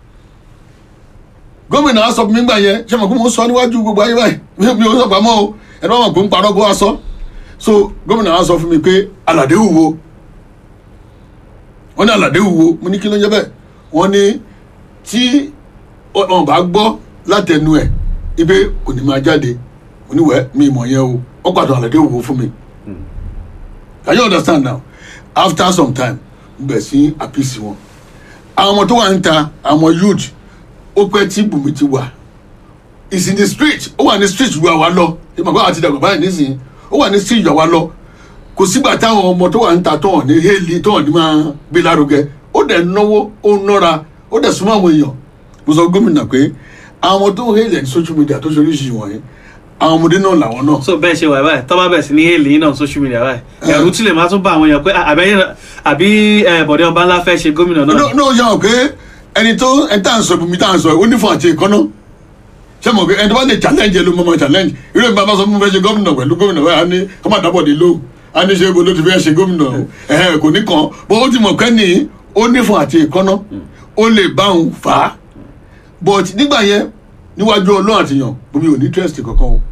gómìnà á sọ fún mi gbà yẹn ṣé mo kó mo sọ níwájú gbogbo ayé báyìí mi mi ò sọ pamọ́ o ẹni wọn mọ̀ pé ń parọ́ kó wá sọ so gómìnà á sọ fún mi pé aládé wúwo wọ́n ní aládé wúwo mo ní kí ló ń jẹ́ bẹ́ẹ̀ wọ́n ní tí wọn bá gbọ́ látẹnu ẹ̀ ibi kò ní máa jáde mo ní wẹ́ mi mọ̀ yẹn o wọ́n pàtó aládé wúwo fún mi can you understand now after some time mo bẹ̀ sí àpìsí wọn àwọn ọmọ tó wà ń ta àwọn youth ó pẹ́ tí bùnmi ti wà is in the street ó wà ní street ju àwa lọ ìmọ̀ bá àti dàgbà báyìí nísìnyí ó wà ní street ju àwa lọ kò sígbà táwọn ọmọ tó wà ń ta tó hàn ní hélì tó hàn ní máa gbé lárugẹ ó dẹ̀ náwó ó nọ́ra ó dẹ̀ súnmọ́ àwọn èèyàn mo sọ gómìnà pé àwọn ọmọ tó ń hélì ní social media tó ṣe oríṣiríṣi wọ̀nyí àwọn ọmọdé náà làwọn náà so bẹ́ẹ̀ ṣe wà báyìí tọ́ bá bẹ̀rẹ̀ sí ní èlé yín náà social media báyìí ẹ̀rù tí lè máa tún bá àwọn èèyàn pé àbẹ́yìn àbí ẹ̀, bọ̀dé ọba ńlá fẹ́ ṣe gómìnà náà no no yà wọ́n pé ẹni tó ẹni tá à ń sọ ibùmí tá à ń sọ ó ní fún àti ìkọ́nà ṣé mo pé ẹni tó bá lè challenge ẹ ló mọ̀ mọ̀ challenge irú ìgbà bá sọ fún mi fẹ́ ṣe gómìnà pẹ̀lú gómìnà báyìí á ní kọ́ máa dábọ̀ dé lóhùn á ní ṣe ibo ló ti fẹ́ ṣe gómìnà ẹ̀hẹ́ kò ní kàn bó ó ti mọ̀ pé ní ó ní fún àti ìkọ́nà ó lè bá òun fà á but nígbà yẹn níwájú ọlọ́run àtìyàn omi ò ní interest kankan o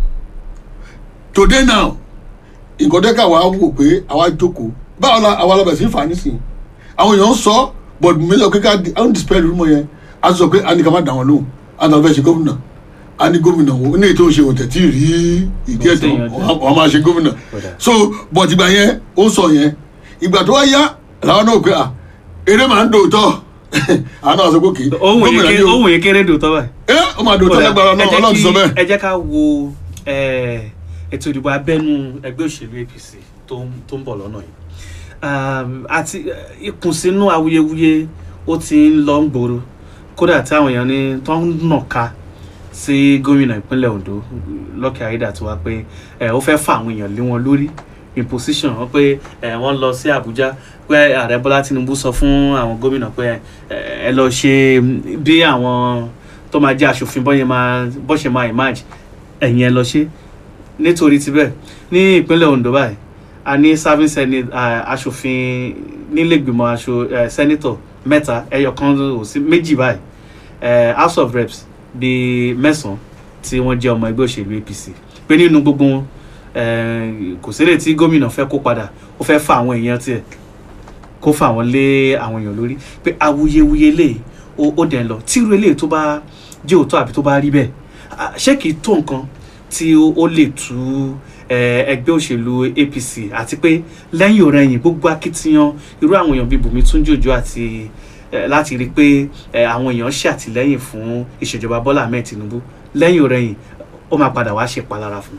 today now nǹkan dẹ́ka wa wò pé àwa jókòó báwo la àwa lọ bẹ̀ sí fà á nísìnyí àwọn èèyàn ń sọ but mílíọ̀nù kíkà àwọn dispel rúmọ̀ yẹn a sọ pé a ní ká má dà wọn lóhùn a ní wọn fẹ́ ṣe gómìnà a ní gómìnà wo ní ètò ìṣe òtẹ̀ tí ì rí ìdí ẹ̀tọ́ wọn máa ṣe gómìnà so but ìgbà yẹn ó sọ yẹn ìgbà tó wá yá làwọn náà pé à eré máa ń dòótọ́ àwọn náà sọ pé kì í ohun yìí gómìnà ké- ni o ohun yìí kéré dùn tọ́ báyìí. ẹ ó máa dòótọ́ lágbára náà Ẹ jẹ́ ọlọ́run ti sọ kí- bẹ́ẹ̀. ẹ jẹ́ ká wo eh, ètò ìdìbò abẹ́nú ẹgbẹ́ òṣèlú apc tó ń tó ń bọ̀ lọ́nà yìí Um, àti eh, ìkùnsínú awuyewuye ó ti ń lọ ń gbòòrò kódà tí àwọn èèyàn ní tó ń nàka sí gómìnà ìpínlẹ̀ ondo lọ́kẹ́ ayédà tí wá pé eh, ó fẹ́ fà àwọn èèyàn lé wọn lórí imposition wọn pé eh, wọ́n lọ sí àbújá pé ààrẹ bọ́lá tinubu sọ fún àwọn gómìnà pé eh, ẹ lọ ṣe bí àwọn tó máa jẹ́ aṣòfin bọ́yẹn máa bọ́ ṣe máa emerge ẹ̀yìn ẹ lọ ṣe nítorí tibẹ̀ ní ìpínlẹ̀ ondo báyìí a ní serving senate uh, aṣòfin nílẹ̀gbìmọ̀ aṣọ uh, senator mẹ́ta ẹyọ kan ò sí méjì báyìí uh, house of reps bíi mẹ́sàn-án tí wọ́n jẹ́ ọmọ ẹgbẹ́ òṣèlú apc pé nínú gbogbo wọn uh, kò sílẹ̀ tí gómìnà fẹ́ kó padà ó fẹ́ fa àwọn èèyàn tiẹ̀ kó fà wọ́n lé àwọn èèyàn lórí pé awuyewuye lè ó ó dẹ̀ ń lọ tírú eléyìí tó bá jẹ́ òótọ́ àbí tó bá rí bẹ́ẹ̀ ah, ṣé kìí tó nǹkan tí ó ó lè tú eh, ẹgbẹ́ òṣèlú apc àti pé lẹ́yìn ọ̀rẹ́yìn gbogbo akitiyan irú àwọn èèyàn bíi bùnmi túnjòjò àti eh, láti rí i pé eh, àwọn èèyàn ṣàtìlẹ́yìn fún ìṣèjọba bọ́lá ahmed tinubu lẹ́yìn ọ̀rẹ́yìn ó máa padà wá ṣe palára fún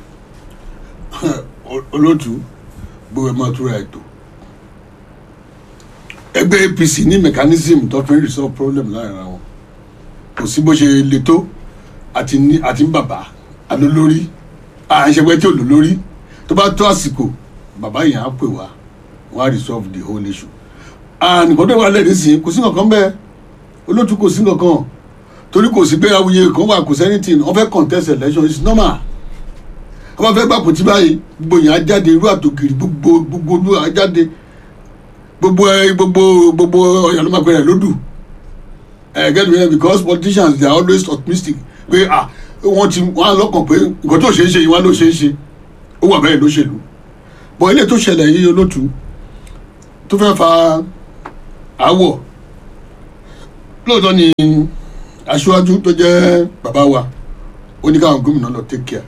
un. olóòtú gbogbo ẹ̀ máa túra ètò ẹgbẹ́ apc ní mechanism tó fi ń resolve problem láàrin ara wọn kò sí bó ṣe le tó àti ní àti ń bàbá alólórí àìṣẹ́gbẹ́ tí ò lólórí tó bá tó àsìkò bàbá yẹn á pè wá wọ́n á resolve the whole issue nǹkan tó wà lẹ́ẹ̀dí sí kò sí nǹkan bẹ́ẹ̀ olóòtú kò sí nǹkan torí kò sí pé awuye kan wà kò sẹ́nitìn wọ́n fẹ́ contest election it's normal wọ́n fẹ́ gbàpò tí báyìí gbogbo yẹn á jáde irú àtòkiri gbogbo gbogbo olú á jáde gbogbo ẹ gbogbo gbogbo ọ̀yàn ló máa pẹ̀lẹ́ lódù ẹ get me because politicians they are always optimistic pé ah wọ́n ti wọ́n á lọ́kàn pé nǹkan tó ṣe é ṣe yìí wọ́n ló ṣe é ṣe ó wà bẹ́ẹ̀ lóṣèlú bọ̀ ilé tó ṣẹlẹ̀ yìí olótú tó fẹ́ fa àwọ̀ lóòótọ́ ni aṣíwájú tó jẹ́ bàbá wa ó ní káwọn gómìnà lọ take care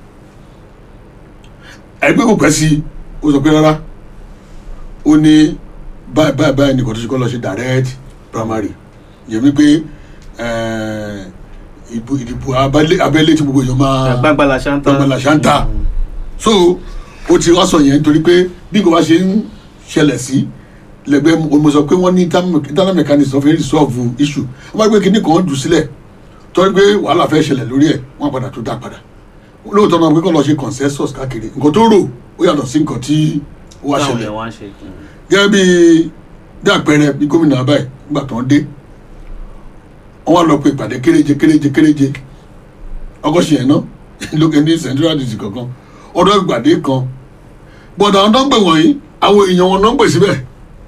ẹgbẹ́ kò pẹ́ sí ó sọ pé rárá ó ní báyìí báyìí báyìí nìkan tó ṣe kọ́ lọ ṣe direct primary yẹ mi pé eh, ìbò ìdìbò abẹ́lé abẹ́lé tí gbogbo èèyàn máa gbàgbàlà ṣáńtà gbàgbàlà ṣáńtà so ó ti wá sọ yẹn nítorí pé bí nǹkan bá ṣe ń ṣẹlẹ̀ sí lẹ́gbẹ́ mo sọ pé wọ́n ní internal mechanism of resolve issue wọ́n bá gbé kinní kan jù sílẹ̀ torí pé wàhálà fẹ́ ṣẹlẹ̀ lórí ẹ̀ wọ́n padà tó dá padà lóòótọ́ náà pé kọ́ lọ ṣe consensus káàkiri nǹkan tó rò ó yàtọ̀ sí nǹkan tí ó wá táwọn ṣẹlẹ̀ èèyàn wá ń ṣe. gẹ́gẹ́ bí bí àpẹẹrẹ bí gómìnà abáyé nígbà tó ń dé wọ́n wá lọ pé ìpàdé kéréje kéréje kéréje ọgọ́sì yẹn ná lókè ní central district kankan ọdún ìpàdé kan bọ̀dọ̀ àwọn tó ń pè wọ̀nyí àwọn èèyàn wọn náà ń pè síbẹ̀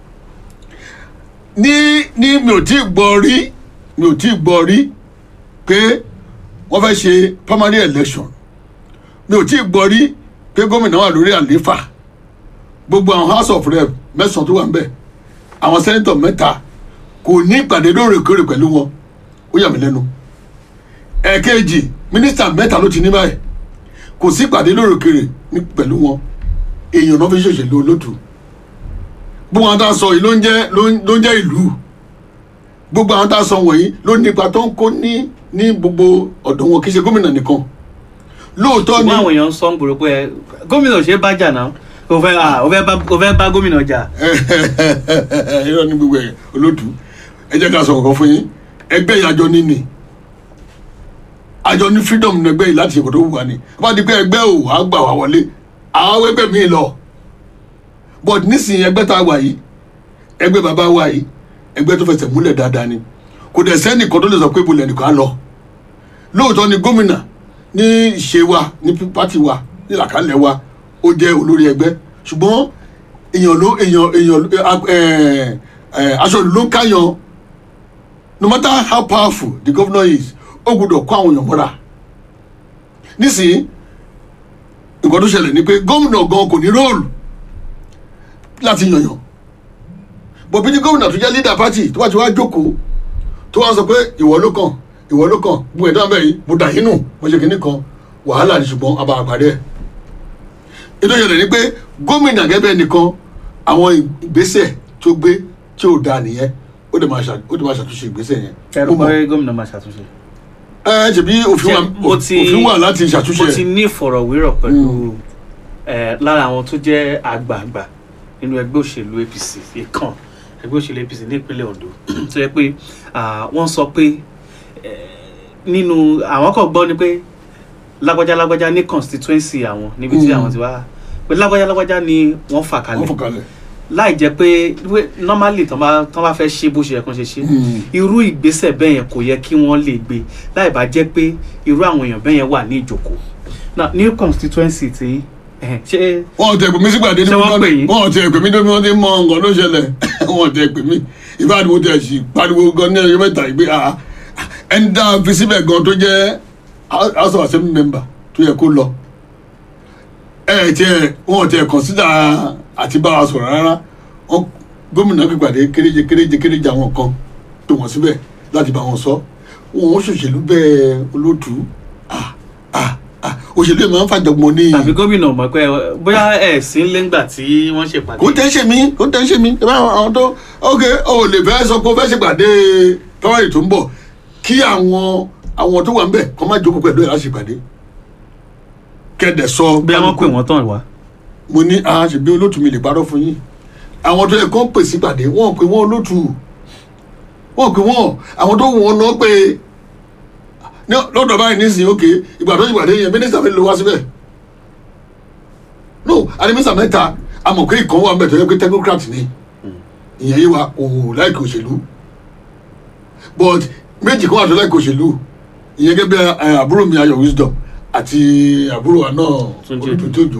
ní ní mi ò tí ì gbọ́ rí mi ò tí ì gbọ́ rí pé wọ́n fẹ́ ṣe primary election mi ò tí ì gbọ́ rí pé gómìnà wà lórí àlééfà gbogbo àwọn house of rep mẹ́sàn-án tó wà ń bẹ̀ àwọn sẹ́nitọ̀ mẹ́ta kò ní ìpàdé lóòrèkóòrè pẹ̀lú wọn ó yà mí lẹ́nu ẹ̀ẹ̀kejì mínísítà mẹ́ta ló ti ní báyìí kò sí ìpàdé lóòrèkóòrè ní pẹ̀lú wọn èèyàn náà fi ṣòṣèlú olótù gbogbo àwọn tá a sọ yìí ló ń jẹ́ ló ń ló ń jẹ́ ìlú gbogbo àwọn tá a sọ wọ̀nyí ló ní ipa tó ń kó ní ní gbogbo ọ̀dọ̀ wọn kì í ṣe gómìnà nìkan lóòótọ́ ni ṣùgbọ́n àwọn èèyàn ń sọ ń gbòòrò pé ẹ, gómìnà ò ṣe é bá jà náà o fẹ́ ah, o fẹ́ bá o fẹ́ bá gómìnà jà irọ́ ní gbogbo ẹ̀ olóòtú ẹ jẹ́ ká sọ nǹkan fún yín ẹgbẹ́ yìí àjọ ní ni àjọ ní freedom ní ẹgbẹ́ yìí láti ṣe kò tó wù wá ni bá di pé ẹgbẹ́ ò wá gbà wá wọlé àwọn ẹgbẹ́ mi lọ but nísìnyí ẹgbẹ́ tá a wà yìí ẹgbẹ́ bàbá wa yìí ẹgbẹ́ tó fẹsẹ̀ múlẹ̀ dáadáa ni kò dẹ̀ sẹ́nìkan tó lè sọ pé ibo lẹ́nìkan á lọ lóòótọ́ ni gómìnà ní ìṣe wa ní pátì wa ní làkàlẹ̀ wa ó jẹ́ olórí ẹgbẹ́ ṣùgbọ́n èèyàn ló èèyàn èèyàn ẹ ẹ aṣọ ìlú ló ń káyan no matter how powerful the governor is ó gbọ́dọ̀ kó àwọn èèyàn mọ́ra nísìnyí nǹkan tó ṣẹlẹ̀ ni pé gómìnà gan kò ní róòlù láti yànyàn bọ̀bí ní gómìnà tó jẹ́ leader party tó bá ti wá jókòó tó wá sọ pé ìwọ ló kàn ìwọ ló kàn gbogbo ẹ̀dá bẹ́ẹ̀ yìí mo dà yín nù mo ṣe kínní kan wàhálà ni ṣùgbọ́n abà àpàdé ẹ̀ ètò ìṣẹ̀lẹ̀ ni pé gómìnà gẹ́gẹ́ nìkan àwọn ìgbésẹ̀ tó gbé tí ò dáa nìyẹn ó dẹ̀ máa ṣà- ó dẹ̀ máa ṣàtúnṣe ìgbésẹ̀ yẹn. ẹrù Mo mọ̀. pé gómìnà máa ṣàtúnṣe. ẹ ẹ ṣèbí òfin wà Ṣé mo ti- òfin wà láti ṣàtúnṣe mo ti ẹ̀. ní ìfọ̀rọ̀wérọ̀ pẹ̀lú ẹ, lára àwọn tó jẹ́ àgbààgbà nínú ẹgbẹ́ òṣèlú apc ìkan ẹgbẹ́ òṣèlú apc ní ìpínlẹ̀ ondo tó yẹ pé ah, wọ́n sọ pé ẹ, nínú àwọn kan gbọ́ ni pé lágbájá lágbájá ní constituency àwọn níbi tí Mm. àwọn ti wá pé lágbájá lágbájá ni wọ́n fà wọ́n kalẹ̀ fọkànlẹ̀. láì jẹ́ pé wé- normally tán bá tán bá fẹ́ ṣe bó ṣe yẹ kán ṣe ṣe Mm. irú ìgbésẹ̀ bẹ́ẹ̀ yẹn kò yẹ kí wọ́n lè gbé láì bá jẹ́ pé irú àwọn èèyàn bẹ́ẹ̀ yẹn wà ní ìjókòó now new constituency ti ẹ̀hẹ̀, ṣé wọn ò tẹ pè mí sígbàdé Ṣé wọ́n pè yín? wọn ò tẹ pè mí débi wọn ti mọ nǹkan ló ṣẹlẹ̀ wọn ò tẹ pè mí ìbáàdì mo tẹ sí pariwo gan ní ẹyọ mẹ́ta ìgbé ah ẹni dá a fi síbẹ̀ gan tó jẹ́ house of assembly member tó yẹ kó lọ ẹ ẹ tiẹ̀ wọn ò tẹ consider àti bá wa sọ̀rọ̀ rárá wọn gómìnà pípàdé kéréje kéréje kéréje àwọn kan tó wọn síbẹ̀ láti bá wọn sọ wọn ò ṣòṣèlú bẹ́ẹ̀ olóòtú ah ah ah òṣèlú yẹn máa ń fàjọgbọ́n ní tàbí gómìnà mọ̀ pé ẹ, bóyá ẹ̀ sí lẹ́ngbà tí wọ́n ṣèpàdé kò tẹ́ ṣe mí kò tẹ́ ṣe mí ẹ bá àwọn tó ok o ò lè fẹ́ sọ pé o fẹ́ ṣèpàdé tọ́wárì tó ń bọ̀ kí àwọn àwọn tó wà ń bẹ̀ kọ́ má jókòó pẹ̀lú ẹ̀ láti ṣèpàdé kẹ́dẹ̀ sọ bí wọ́n pè wọ́n tán wá. mo ní a ṣe bí olótù mi lè parọ́ fún yín àwọn tó yẹ kó pè sípàdé wọ́n pè wọ́n olótù wọ́n pè wọ́n àwọn tó wù wọ́n náà pé ní lọ́dọ̀ báyìí nísìnyí ok ìgbà tó ṣèpàdé yẹn mínísítà mi lè wá síbẹ̀ no àti mínísítà mẹ́ta àmọ̀ pé ìkan wà mẹ́tọ̀ yẹ pé technocrat ni ìyẹn yé wa kò láìkè òṣèlú but méjì kan wà tó láìkè òṣèlú ìyẹn gẹ́gẹ́ bí ẹ, àbúrò mi ayọ̀ wisdom àti àbúrò wa náà Túnjí olùtútòjò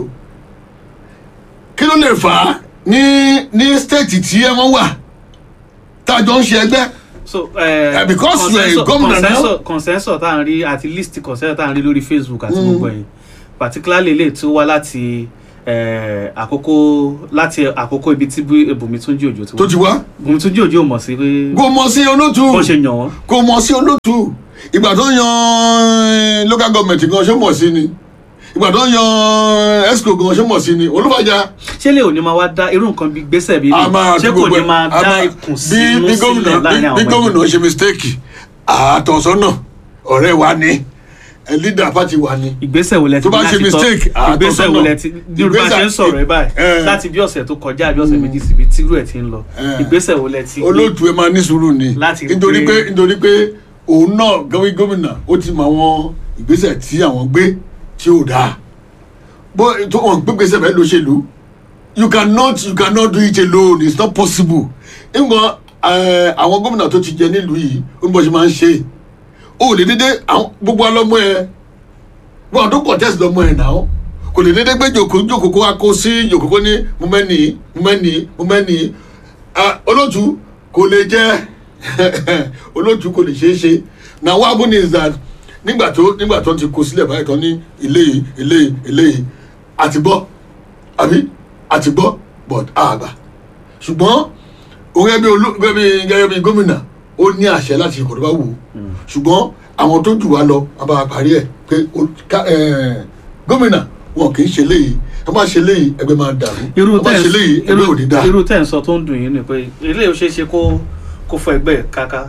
kí ló lè fà á ní ní stéètì tí ẹ wọ́n wà tájọ ń ṣe ẹgbẹ́ so eh, Eh, because you are a consensus- governor now. consensus- consensus tá à ń rí àti list consensus tá à ń rí lórí facebook àti gbogbo ẹ̀yìn particularly lè tó wá láti eh, àkókò láti àkókò ibi tí Bú- Bùnmi Túnjí Òjó ti tó wá ti wá Bùnmi Túnjí Òjó mọ̀ sí pé kò mọ̀ sí olótù bó ṣe yàn wọ́n kò mọ̀ sí olótù ìgbà tó yan local government gan ṣé mọ̀ sí ni ìgbà tó yan esco gan ṣé mọ̀ sí ni olúfàjà ṣé lè òní máa wá dá irú nǹkan bí gbèsè bí a máa ṣé fi kò gbogbo ní ẹ̀- máa a dá máa- ikùn bí sínú bí sílẹ̀ gómìnà láàrin bí- àwọn bí ọmọ gómìnà ẹgbẹ́? ṣe mistake àtọ̀sọ́nà ọ̀rẹ́ wa ni ẹ leader party wa ni ìgbésẹ̀ wo lẹ ti Tó bá láti ṣe tọ́- mistake, àá tọ́ ìgbésẹ̀ wo sọ́nà. lẹ ti bí olùbá ṣe ń sọ̀rọ̀ ẹ báyìí Eh. láti bí ọ̀sẹ̀ tó kọjá bí ọ̀sẹ̀ méjì síbi tírú ẹ̀ ti ń lọ Eh. ìgbésẹ̀ wo lẹ ti gbé olóòtú ẹ máa ní sùúrù ni Láti nítorí gbé- pé nítorí pé òun náà gẹ́gẹ́ gómìnà ó ti mọ àwọn ìgbésẹ̀ tí àwọn gbé tí ò dáa bó tó wọn gbé gbèsè bẹ́ẹ̀ lóṣèlú you cannot you cannot do it alone it's not possible nǹkan ẹ, àwọn gómìnà tó ti jẹ nílùú yìí ó ní bó ṣe máa ń ṣe ó lè dédé àwọn gbogbo alọ́mọ ẹ wọn àdó contest lọ́mọ ẹ náà kò lè dédé gbé jòkó jòkó kó wá kó sí jòkó kó ní mo mẹ́ni mo mẹ́ni mo mẹ́ni Ah, olóòtú kò lè jẹ́ olóòtú kò lè ṣeé ṣe na what happen is that nígbà tó nígbà tó ti kó sílẹ̀ báyìí tán ní ilé yìí ilé yìí ilé yìí àti gbọ́ àbí àti gbọ́ but àgbà ṣùgbọ́n òun gẹ́gẹ́ bí olú gẹ́gẹ́ bí gẹ́gẹ́ bí gómìnà ó ní àṣẹ láti ìkọ̀ tó bá wù ú ṣùgbọ́n àwọn tó jù wá lọ a bá parí ẹ̀ pé o- ká- eh, gómìnà wọn kì í ṣe léyìí tó bá ṣe léyìí ẹgbẹ́ máa dàrú irú tó bá ṣe léyìí tẹ́ ẹgbẹ́ ò ní dáa. irú tẹ́ ń sọ tó ń dùn yín ni pé eléyìí ó ṣeé ṣe kó kó fọ ẹgbẹ́ káká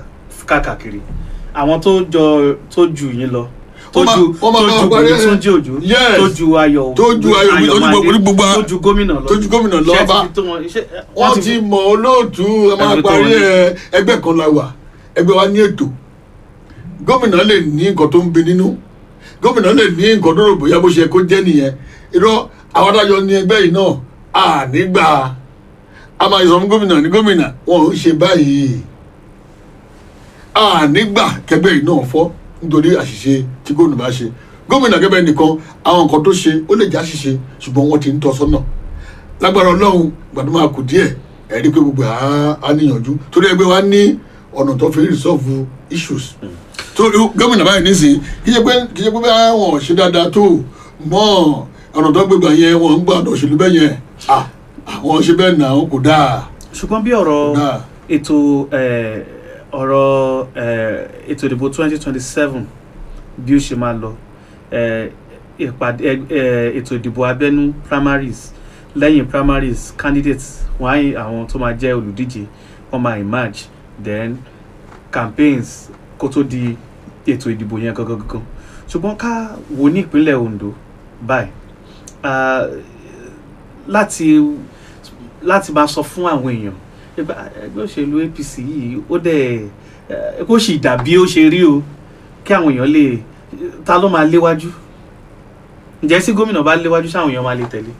káàkiri àwọn tó jọ tó ju yín lọ tó Wọ́n máa- ju wọ́n máa tó bá ju wa parí Bùnmi ẹ̀. Túnjí Òjó Yes. tó ju ayọ̀ Tó ju Ayọ̀ Òbí, tó ju Ayọ̀mádé, gbogbo- gbogbo- tó ju gómìnà lọ tó ju gómìnà lọ Ṣé ẹ ti bá- fi tó wọn- ṣé- wọ́n ti mọ olóòtú ẹ máa Ẹ fi tó parí wọn ní. ẹ ẹgbẹ́ kan la wà ẹgbẹ́ wa ní ètò gómìnà lè ní nǹkan tó ń bi nínú gómìnà lè ní nǹkan tó rò bóyá bó ṣe kó jẹ́ nìyẹn irọ́ àwọn adájọ́ ní ẹgbẹ́ yìí náà à nígbà a máa sọ fún gómìnà ní gómìnà wọn ò ń ṣe báyìí à nígbà kẹgbẹ́ yìí náà fọ́ nítorí àṣìṣe tí gómìnà bá ṣe gómìnà kẹgbẹ́ nìkan àwọn nǹkan tó ṣe ó lè já ṣìṣe ṣùgbọ́n wọ́n ti ń tọ́ sọ́nà lágbára ọlọ́run gbàdúrà máa kù díẹ̀ ẹ̀rí pé gbogbo á á níyànjú torí ẹgbẹ́ wa ní ọ̀nà tó fi resolve issues torí gómìnà báyìí nísìnyí kì í ṣe pé kì í ṣe pé bí àwọn ṣe dáadáa tó mọ́ ọ̀nà tó gbégbá yẹn wọ́n ń gbà ọ̀dọ̀ òṣèlú bẹ́ẹ̀ yẹn ah, àwọn ṣe bẹ́ẹ̀ náà kò dáa ṣùgbọ́n bí ọ̀rọ̀ Náà. ètò eh, ọ̀rọ̀ eh, ètò ìdìbò twenty twenty seven bí ó ṣe máa lọ eh, ìpàdé eh, ètò ìdìbò abẹ́nú primaries lẹ́yìn primaries candidates wọ́n á yìn àwọn tó máa jẹ́ olùdíje wọ́n máa emerge then campaigns kó tó di ètò ìdìbò yẹn gangan gangan ṣùgbọ́n ká wò ní ìpínlẹ̀ Ondo báyìí ah, láti láti máa sọ fún àwọn èèyàn ẹgbẹ́ ẹgbẹ́ òṣèlú APC yìí ó dẹ̀ ẹ, kó sì dàbí ó ṣe rí o kí àwọn èèyàn lè ta ló máa léwájú ǹjẹ́ sí gómìnà bá léwájú sáwọn èèyàn máa lè tẹ̀lé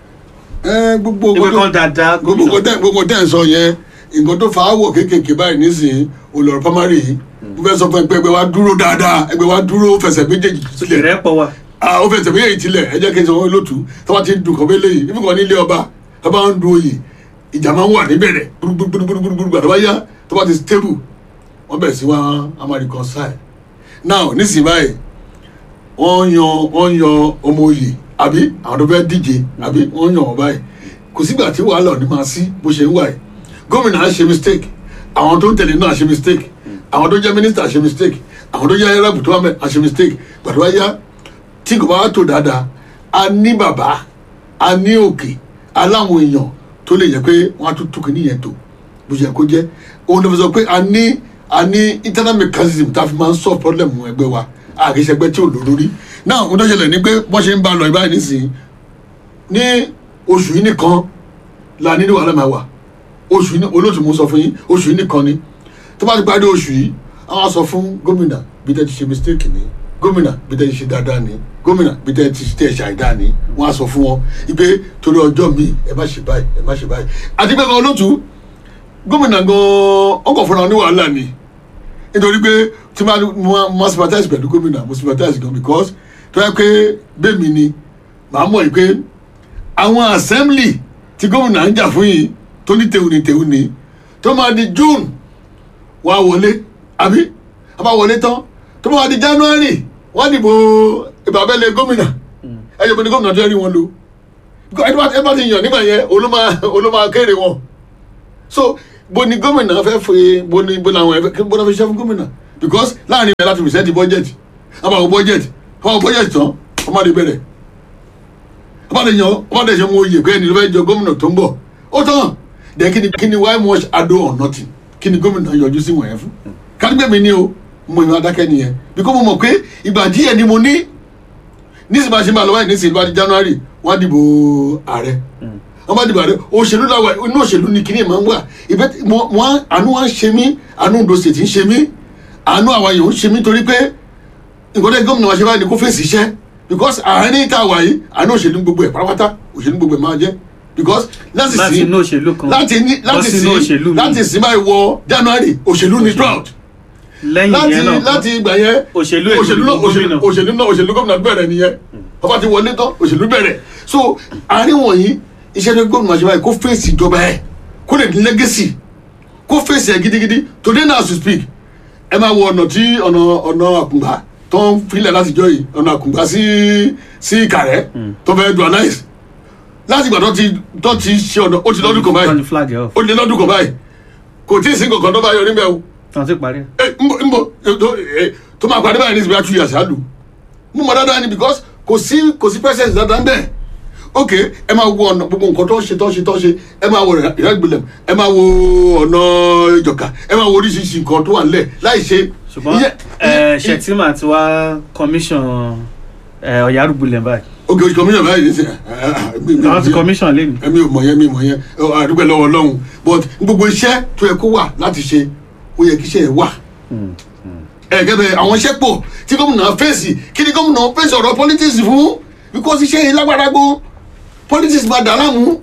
ẹ gbogbo ìwé nǹkan kan dáadáa gbogbo nǹkan gómìnà tẹ́ gbogbo tẹ́ ń sọ yẹn nǹkan tó fa áwọ̀ kéékèèké báyìí nísìnyí olùrọ̀ primary yìí mo fẹ́ sọ fún ẹ pé ẹgbẹ́ wa dúró dáadáa ẹgbẹ́ wa dúró fẹsẹ̀ méjèèjì sílẹ̀ ìrẹ́pọ̀ wà ah ó fẹsẹ̀ méjèèjì tilẹ̀ ẹ jẹ́ kí n sọ wọn lótú tó bá ti ń dùn kọ́ bẹ́lẹ̀ yìí níbi kan nílé ọba tó bá ń du oyè ìjà máa ń wà níbẹ̀rẹ̀ gbúgbúgbúgbúgbúgbú tó bá yá tó bá ti stable wọ́n bẹ̀rẹ̀ sí wá a máa reconcile now nísìnyí báyìí wọ́n yan wọ́n yan ọmọ oyè àbí àwọn tó fẹ́ díje àbí wọ́n yan wọn báyìí kò sígbà tí wàhálà ò ní máa sí bó ṣe ń wà yìí gómìnà á ṣe mistake àwọn tó ń tẹ̀lé náà á ṣe mistake àwọn tó jẹ́ minister á ṣe mistake àwọn tó jẹ́ arab tó wà mẹ́ á ṣe mistake gbàdúrà yá tí kò bá wá tó dáadáa a ní bàbá a ní òkè aláwọn èèyàn tó lè yẹ pé wọn á tún tún kìíní yẹn tó bó ṣe yẹ kó jẹ òun ló fi sọ pé a ní a ní internal mechanism tá a fi máa ń solve problem ẹgbẹ́ wa àkíṣẹgbẹ́ tí ò lórí náà ohun tó ṣẹlẹ̀ ni pé wọ́n ṣe ń bá a lọ ìbáyìí nísìnyí ní oṣù yìí nìkan la nínú wàhálà máa wà oṣù yìí ní olóòtú mo sọ fún yín oṣù yìí nìkan ni tó bá ti parí oṣù yìí àwọn á sọ fún gómìnà bí tẹ́ ti ṣe mistake ni gómìnà bí tẹ́ ti ṣe dáadáa ni gómìnà bí tẹ́ ti ṣe ṣàìdá ni wọ́n á sọ fún wọn ipe torí ọjọ́ mi ẹ má ṣe báyìí ẹ má ṣe báyìí àti pé kan olóòtú gómìnà gan ọkọ̀ fúnra wọn ní wàhálà ni nítorí pé tí máa mo sympathize pẹ̀lú gómìnà mo sympathize gan because tó yẹ pé bẹ́ẹ̀ mi ni màá mọ̀ yìí pé àwọn assembly tí gómìnà ń jà fún yìí tó ní tèun ní tèun ní tó máa di june wàá wọlé àbí a bá wọlé tán tó máa di january wọ́n dìbò ìbàbẹ́lẹ̀ gómìnà ẹ̀yọ́ pé ní gómìnà tó yẹ rí wọn lò ẹ bá ẹ bá ti yàn nígbà yẹn olóma olóma kéré wọn so bó ni gómìnà fẹ́ fẹ́ bó ni bó làwọn ẹ̀fẹ́ bó náà fi ṣiṣẹ́ fún gómìnà because láàrin ìbẹ̀rẹ̀ láti present budget àbá àwọn budget àbá àwọn budget tán wọ́n máa di bẹ̀rẹ̀ ọba de yan ọba de ṣe mo yè pé ẹni ló fẹ́ jọ gómìnà tó ń bọ̀ ó tán dẹ̀ kí ni kí ni why much ado or nothing kí ni gómìnà yọjú sí wọ̀nyẹn fún kádìgbẹ́ mi ni o mo ìwà adákẹ́ nìyẹn because mo mọ̀ pé ìgbà díẹ̀ ni mo ní nísìnyí bá ṣe máa lọ báyìí nísìnyí bá di january wọ́n á dìbò ààrẹ wọ́n bá dìbò ààrẹ òṣèlú làwà inú òṣèlú ni kíní máa ń wà ìbẹ́ wọ́n àánú wa ń ṣe mí àánú Ondo State ń ṣe mí àánú àwọn èèyàn ń ṣe mí torí pé nǹkan tẹ́ gómìnà wa ṣe báyìí ni kó fèsì iṣẹ́ because àárín ìta wà yìí àánú òṣèlú gbogbo ẹ̀ pátápátá òṣèlú gbogbo ẹ̀ máa jẹ́ because láti láti sí inú òṣèlú kan láti ní lọ láti sínú sí òṣèlú mi. láti sí báyìí wọ january òṣèlú ni drought lẹ́yìn láti yẹn náà láti ìgbà yẹn Òṣèlú ètò òṣèlú náà ìdìbò òṣèlú gómìnà. òṣèlú náà òṣèlú gómìnà bẹ̀rẹ̀ nìyẹn ọba ti wọlé tán òṣèlú bẹ̀rẹ̀ so àárín wọ̀nyí iṣẹ́ ní gómìnà ṣe báyìí kó fèsì ìjọba ẹ̀ kó lè ní legacy kó fèsì ẹ̀ gidigidi today now as we speak ẹ máa wo ọ̀nà tí ọ̀nà ọ̀nà àkùngbà tó ń filẹ̀ látijọ́ yìí ọ̀nà àkùngbà sí sí ìkàrẹ́ tó fẹ́ dualize láti ìgbà tó ti tó ti ṣe ọ̀nà ó ti lọ́dún kan báyìí Turn the flag off ó ti lọ́dún kan báyìí kò tí ì sí nǹkan kan tó bá yọ níbẹ̀ o tán ti parí ẹ nbọ nbọ ẹ, tó ẹ, tó máa parí báyìí ní ìsìnkú àtúnyà ṣáàlù mú mọ dáadáa ni because kò sí kò sí presence dáadáa ń bẹ ok ẹ máa wo ọ̀nà gbogbo nǹkan tó ń ṣe tó ń ṣe tó ń ṣe ẹ máa wo ìrẹ́gbẹ̀lẹ̀ ẹ máa wo ọ̀nà ìjọ̀ka ẹ máa wo oríṣiríṣi nǹkan tó wà nílẹ̀ láì ṣe. ṣùgbọ́n iye- ẹ iye- ṣètìmá ti wá commission ẹ ọ̀yárùgbùlẹ̀ báyìí ok oṣù kọmíṣọ̀ báyìí ní sẹ́ àwọn ti commission lé ní. ẹ̀mí ò mọ̀ yẹn mi mọ̀ yẹn ọ, àdúgbò lọ́wọ́ ọlọ́run but gbogbo iṣẹ́ tó yẹ kó wà láti ṣe ó yẹ kí iṣẹ́ yẹn wà ẹ̀gẹ́bẹ̀ àwọn iṣẹ́ pọ̀ tí gómìnà fèsì kí ni gómìnà fèsì ọ̀rọ̀ politics fún because iṣẹ́ yẹn lágbára gan politics máa dà láàmú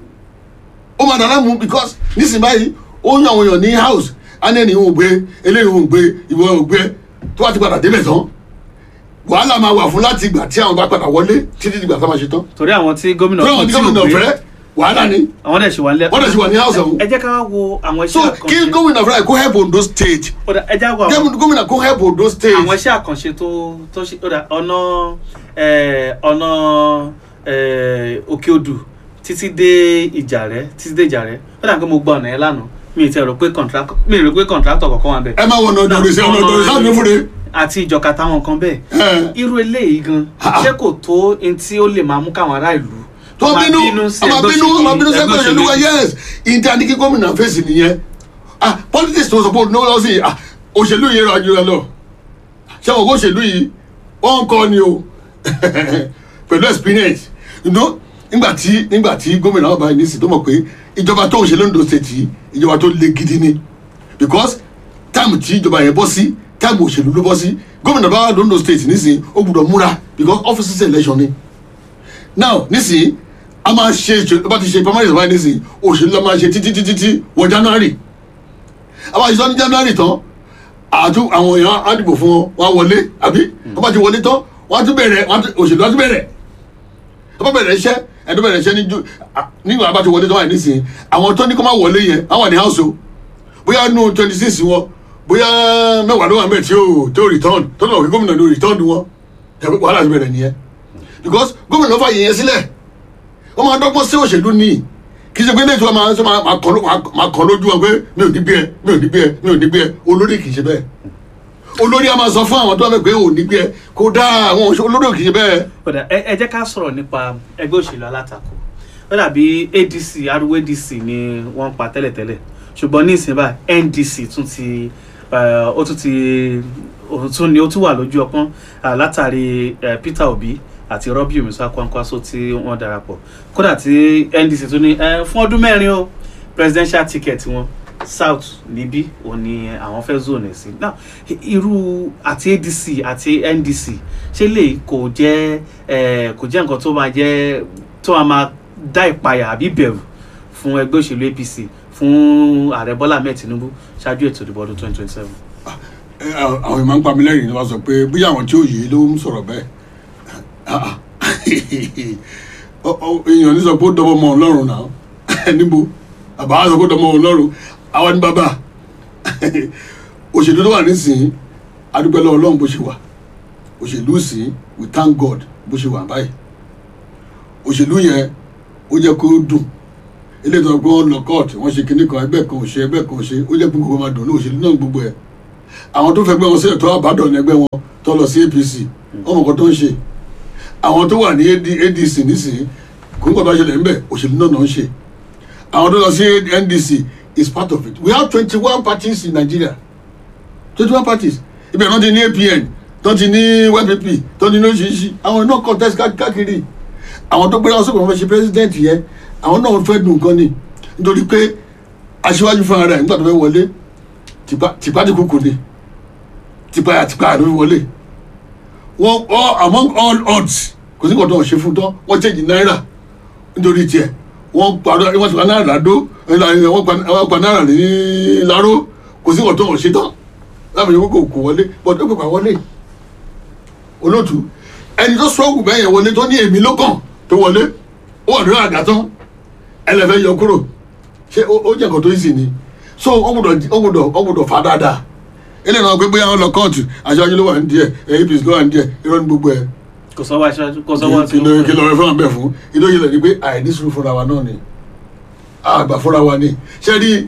ó máa dà láàmú because nísìnyí báyìí ó ń yan àwọn èèyàn ní house anẹ́ni ò gbé eléyìí ò gbé ìwọ ò gbé tó bá ti padà débẹ̀ tán wàhálà máa wà fún láti ìgbà tí àwọn bá padà wọlé títí ìgbà tá a máa ṣe tán torí àwọn tí gómìnà fúnra wọn tí tí ò gómìnà gbé, fẹ́ wàhálà ni àwọn dẹ̀ ṣì wà nílẹ̀. wọ́n dẹ̀ ṣì wà ní house ọ̀hún ẹ jẹ́ ká wá wo àwọn so iṣẹ́ kí àkànṣe gómìnà fúnra ẹ̀ kó help Ondo state Ó dà, ẹ jẹ́ wo àwọn Gómìnà- gómìnà kó help Ondo state àwọn iṣẹ́ àkànṣe tó tó ṣe ó dà, ọ̀nà ẹ̀, ọ̀nà ẹ̀, òkè odù títí dé ìjàrẹ́ títí dé ìjàrẹ́ ó dà pé mo gbọ́ ọ̀nà yẹn lánàá mi ì tẹ́ rò pé contract mi ì rò pé contractor kọ̀ọ̀kan wà bẹ́ẹ̀. ẹ máa wọ ọ̀nà ọ̀dọ̀ ìṣẹ́ ọ̀nà ọ̀dọ̀ ìṣẹ́ àmì fúnre àti ìjọka táwọn kan bẹ́ẹ̀ ẹ̀ irú eléyìí gan Ha. ṣé kò tó n tí ó lè máa mú káwọn ará ìlú tó máa bínú sí ọmọ ẹgbẹ́ bínú ọmọ bínú òṣèlú- sẹ́gbẹ́ ẹgbẹ́ òṣèlú wa yes ìdí àdìgí gómìnà fèsì nìyẹn ah politics tó sọ pé òun náà sí ah òṣèlú yìí rà jù ẹ lọ ṣé wọn kó òṣèlú yìí wọn kọ́ ni o pẹ̀lú experience you know nígbà tí nígbà tí gómìnà ọba yìí nísìsiyìí tó mọ̀ pé ìjọba tó ń ṣe lóńdó state yìí ìjọba tó le gidi ni because táìmù tí ìjọba yẹn bọ́ sí táìmù òṣèlú ló bọ́ sí gómìnà bá wà lóńdó state nísìnyí ó gbúdọ̀ múra because offices election ni now nísìnyí a máa ṣe ìṣèlú bá ti ṣe primary ìsọ̀bá nísìnyí òṣèlú la máa ṣe títí títí tí wọ january a máa ṣe sọ ní january tán àtú àwọn èèyàn á dìbò fún wọn wọn á wọlé àbí wọn bá ti wọlé tán wọn á tún bẹ̀rẹ̀ wọn á tún- òṣèlú á tún bẹ̀rẹ̀ wọn bá bẹ̀rẹ̀ iṣẹ́ ẹ̀ tó bẹ̀rẹ̀ iṣẹ́ ní ju à- nígbà bá ti wọlé tán wà nísìnyí àwọn tó ní kó má wọlé yẹn á wà ní house o bóyá nù twenty six wọn bóyá mẹ́wàá ló wà mẹ́ẹ̀ tí ó tí ó return tó náà wí gómìnà ló return wọn tẹ̀wé wàhálà ti bẹ̀rẹ̀ nìyẹn because gómìnà fà yẹn sílẹ̀ wọ́n máa dọ́gbọ́n sí òṣèlú ní kì í ṣe pé lẹ́yìn tí wọ́n máa ń sọ máa máa kàn ló- máa- máa kàn lójú wọn pé mi ò ní bí ẹ mi ò ní bí ẹ mi ò ní bí ẹ olórí kì í ṣe bẹ́ẹ̀ olórí a máa sọ fún àwọn tó wà bẹ́ẹ̀ pé ò ní bí ẹ kó dáa àwọn òṣè- olórí ò kì í ṣe bẹ́ẹ̀ Ó dà, ẹ ẹ jẹ́ ká sọ̀rọ̀ nípa ẹgbẹ́ òṣèlú alátakò ó dàbí adc ariwo adc ni wọ́n ń pa tẹ́lẹ̀tẹ́lẹ̀ ṣùgbọ́n ní ìsìn báyìí ndc tún ti eh, ó tún ti ó tún ni ó tún wà lójú ọpọ́n ah, látàrí eh, peter obi àti robbie musa kwankwaso tí wọ́n darapọ̀ kódà tí ndc tún ní eh, fún ọdún mẹ́rin o presidential ticket wọn south níbí òun ni àwọn fẹ́ zone ẹ̀ sí now irú àti adc àti ndc ṣé lè kò jẹ́ eh, kò jẹ́ nǹkan tó máa jẹ́ tó máa máa dá ìpayà àbí bẹ̀rù fún ẹgbẹ́ òṣèlú apc fún ààrẹ bọ́lá ahmed tinubu ṣáájú ètò ìdìbò ọdún twenty twenty seven. Ẹ, àwọn àwọn ìmọ̀ ń pa mí lẹ́yìn ni wọ́n sọ pé bóyá àwọn tí ò yé ló ń sọ̀rọ̀ bẹ́ẹ̀ Ah, ah. Ọ- ọ- èèyàn ní sọ pé ó dọ́mọ ọmọ ọlọ́run náà níbo àbá sọ pé ó dọ́mọ ọlọ́run àwa ní bàbá òṣèlú tó wà nísìnyí adúpẹ́ lọ́wọ́ ọlọ́run bó ṣe wà òṣèlú sí we thank God bó ṣe wà báyìí òṣèlú yẹn ó jẹ́ kó dùn eléyìí tó ń gbọ́ lọ kóòtù wọ́n ṣe kinní kan ẹgbẹ́ kan ò ṣe ẹgbẹ́ kan ò ṣe ó jẹ́ pé gbogbo máa dùn ní òṣèlú náà gbogbo ẹ̀ àwọn tó fẹ́ gbé wọn sílẹ̀ tó àbádọ́ ní ẹgbẹ́ wọn tó lọ sí apc ọmọ kan tó ń ṣe àwọn tó wà ní AD adc nísìnyí kò ń gbọdọ̀ ṣẹlẹ̀ ńbẹ̀ òṣèlú náà náà ń ṣe àwọn tó lọ sí ndc is part of it we have twenty one parties in nigeria twenty one parties ibẹ̀ náà ti ní apn tó ti ní ypp tó ti ní oṣìṣì àwọn náà contest ká- káàkiri àwọn tó gbéra wọn sókè wọn fẹ́ ṣe president yẹn àwọn náà fẹ́ dùn nǹkan ni nítorí pé aṣíwájú fúnra rẹ̀ nígbà tó fẹ́ wọlé tipa tipa ti kúkú ni tipa ya tipa ló fi wọlé wọn all among all odds kò sí nǹkan tó ń ṣe fún tán wọ́n change náírà nítorí tiẹ̀ wọ́n padà wọ́n ti pa náírà ládó wọ́n pa wọ́n pa náírà ní láró kò sí nǹkan tó ń ṣe tán láti ṣe kókò kò wọlé but ó pèpà wọlé olóòtú ẹni tó sọ́ọ̀gù bẹ́ẹ̀ yẹn wọlé tó ní èmi ló kàn tó wọlé ó wà lórí àga tán ẹlẹ́fẹ́ yọ kúrò ṣé ó ó jẹ́ nǹkan tó yìí sì ni so ó gbọ́dọ̀ ó gbọ́dọ̀ ó gbọ́dọ̀ fà dáadáa eléyìí náà pé bóyá wọn lọ kóòtù aṣáájú ló wà ní díẹ̀ apc ló wà ní díẹ̀ irọ́ ní gbogbo ẹ̀ kò sọ́wọ́ aṣáájú kò sọ́wọ́ kí ló kí ló rẹ fún àbẹ̀ fún inú yìí lẹ̀ ni pé àìní sùúrù fúnra wa náà ni àgbà fúnra wa ni ṣé rí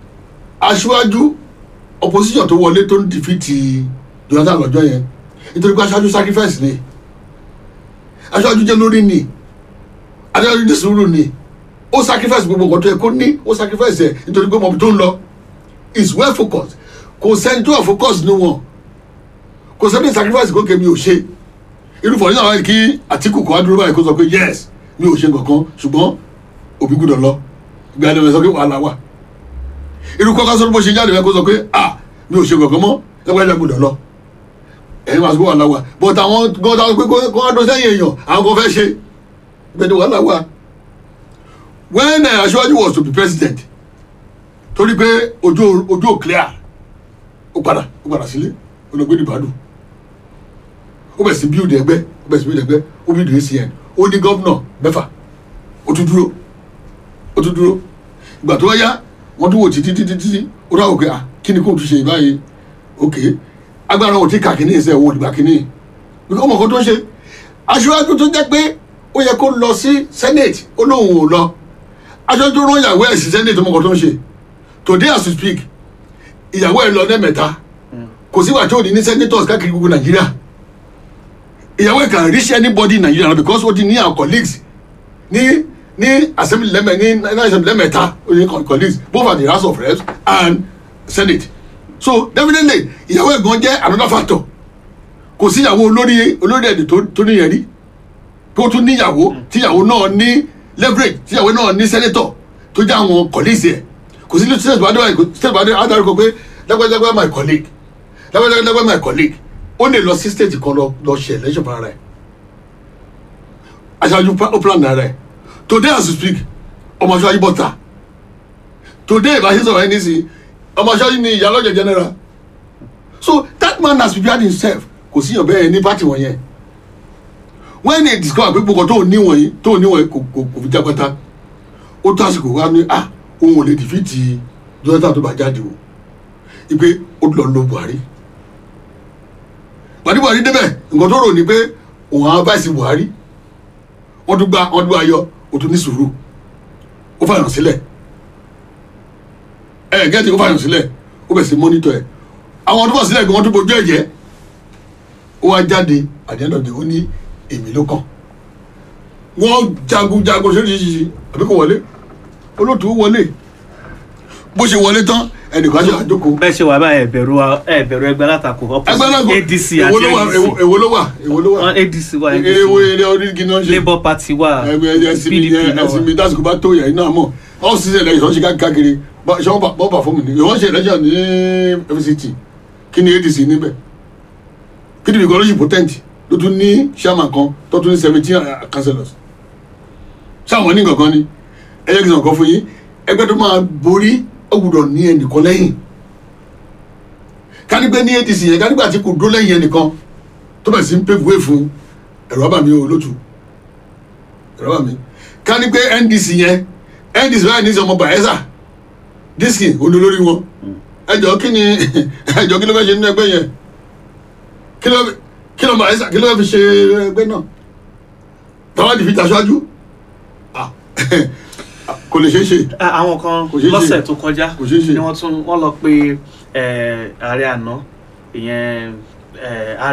aṣáájú opposition tó wọlé tó ń dìfìtì jonathan lọ́jọ́ yẹn nítorí pé aṣáájú sacrifice ni aṣáájú jẹ́ lórí ni adájọ́ ní sùúrù ni ó sacrifice gbogbo nǹkan tó yẹ kó ní ó sacrifice ẹ̀ nítorí pé mọ̀bí tó ń lọ is well focused kò sẹ́ni tó wà focused ní wọn kò sẹ́ni sacrifice kó kèmí ò ṣe irúfọ̀ nínú àwọn kí Àtíkù kó wá dúró báyìí kó sọ pé yes mi ò ṣe nǹkan ṣùgbọ́n òbí gbọ́dọ̀ lọ ìgbà ẹni sọ pé wàhálà wà irú kọ́kọ́ sọ bó ṣe jáde bẹ́ẹ̀ kó sọ pé ah mi ò ṣe nǹkan mọ́ ẹgbẹ́ ẹ̀dá gbọ́dọ̀ lọ ẹ̀yin máa sọ pé wàhálà wà but àwọn gbọ́dọ̀ pé kó wá dún sẹ́yìn èèyàn àwọn kan fẹ́ ṣe bẹ́ẹ̀ ni wàhálà wà when uh, Aṣíwájú was to be president torí pé ojú ojú ò clear ó padà ó padà sílé ó lọ gbé ní Ìbàdàn ó bẹ̀ sí build ẹgbẹ́ ó bẹ̀ sí build ẹgbẹ́ ó build ACN ó ní gọ́vnọ̀ mẹ́fà ó tún dúró ó tún dúró ìgbà tó wáyá wọ́n tún wò títí títí títí ó dáwọ́ pé ah kí ni kò tún ṣe báyìí ok agbára wọn ti kà kíní ìṣe òun òdìgbà kíní because ọmọ kan tó ń ṣe aṣíwájú tó jẹ́ pé ó yẹ kó lọ sí senate ó lóun ò lọ aṣíwájú tó rán ìyàwó ẹ̀ sí senate ọmọ kan tó ń ṣe today as we speak ìyàwó ẹ̀ lọ lẹ́mẹ̀ta kò sígbà tí ò ní ní senators káàkiri gbogbo nàìjíríà ìyàwó ẹ̀ can reach anybody in Nigeria because ó ti ní our colleagues ní ní assembly lẹ́mẹ̀ ní ní assembly lẹ́mẹ̀ta ó ní colleagues both at the house of reps and senate so definitely ìyàwó ẹ̀ gan jẹ́ another factor kò sí ìyàwó olórí olórí ẹ̀dẹ̀ tó tó níyẹn rí tó tún níyàwó tíyàwó náà ní leverage tíyàwó náà ní senator tó jẹ́ àwọn colleagues ẹ̀ kò sí state bá dé state bá dé adarúkọ pé lágbàjágbá my colleague lágbàjágbá my colleague ó lè lọ sí state kan lọ lọ ṣe election fún ara ẹ̀ aṣáájú ó plan ara ẹ̀ today as you speak ọmọ aṣáájú bọ́ta today ìbáṣe sọ̀rọ̀ ẹni sí ọmọ aṣáájú ni ìyálọ́jẹ̀ general so that man has prepared himself kò síyàn bẹ́ẹ̀ ní party wọ̀nyẹn when they discover pé gbogbo tó ní wọ̀nyí tó ní wọ̀nyí kò kò kò fi jágbátá ó tó àsìkò wá ní ah òun ò lè dìfìtì Jonathan tó bá jáde o ipe ó lọ lo Buhari pàdé Buhari débẹ̀ nǹkan tó rò ní pé òun àwọn báyìí Buhari wọ́n tún gba wọ́n tún ayọ̀ ó tún ní sùúrù ó fàyàn sílẹ̀ ẹ gẹ́tì ó fàyàn sílẹ̀ ó bẹ̀ sí mọ́nítọ̀ ẹ̀ àwọn tó fà sílẹ̀ gan wọ́n tún bojú ẹ̀jẹ̀ ó wá jáde àdéhùn ó ní èmi ló kàn wọ́n jagun jagun ṣoríṣiríṣi àbí kò wọlé olóòtú wọlé bó ṣe wọlé tán ẹnìkan ṣe àjókòó bẹ́ẹ̀ ṣe wà báyìí ẹ̀bẹ̀rù ẹ̀bẹ̀rù ẹgbẹ́ látakò ẹgbẹ́ náà kò ADC èwo ló wà àti èwo- èwo ló wà èwo ló wà wọn ADC wà èwo ADC ilé orígi náà ṣe Labour Party wà ẹgbẹ́ ẹsìn mi PDP náà ẹsìn mi wà. dásìkò bá tó yẹn náà mọ̀ ọ́ sì ṣe lẹ́yìn ṣọ́ọ́ṣì káàkiri bá- ṣé wọ́n bá wọ́n bá fún mi ní ìwọ́n ṣe election ní FCT kí ni ADC níbẹ̀ PDP kan ló ṣì potent ló tún ní chairman kan tó tún ní seventeen councillors sáwọn ní nǹkan ni ẹyẹ kìí sàn kan fún yín ẹgbẹ́ tó máa borí ó gbọ́dọ̀ ní ẹnìkan lẹ́yìn kánípẹ́ ní ADC yẹn kánípẹ́ àti kò dó lẹ́yìn ẹnìkan tó bẹ̀ sí ń pave way fún ẹ̀rọ àbàmì olótù ẹ̀rọ àbàmì kánípẹ́ NDC yẹn NDC báyìí ní sọmọ Bayelsa dísìkì olólórí wọn ẹjọ kí ni ẹjọ kí ló fẹ́ ṣe nínú ẹgbẹ́ yẹn kí ló kí ló Bayelsa kí ló fẹ́ fi ṣe ẹgbẹ́ náà táwọn àdìfi tàṣáájú Ah, kò lè ṣeé ṣe Ah, àwọn kan Kò ṣeé ṣe. lọ́sẹ̀ tó kọjá Kò ṣeé ṣe. ni wọ́n tún wọ́n lọ pé eh, ààrẹ àná ìyẹn eh,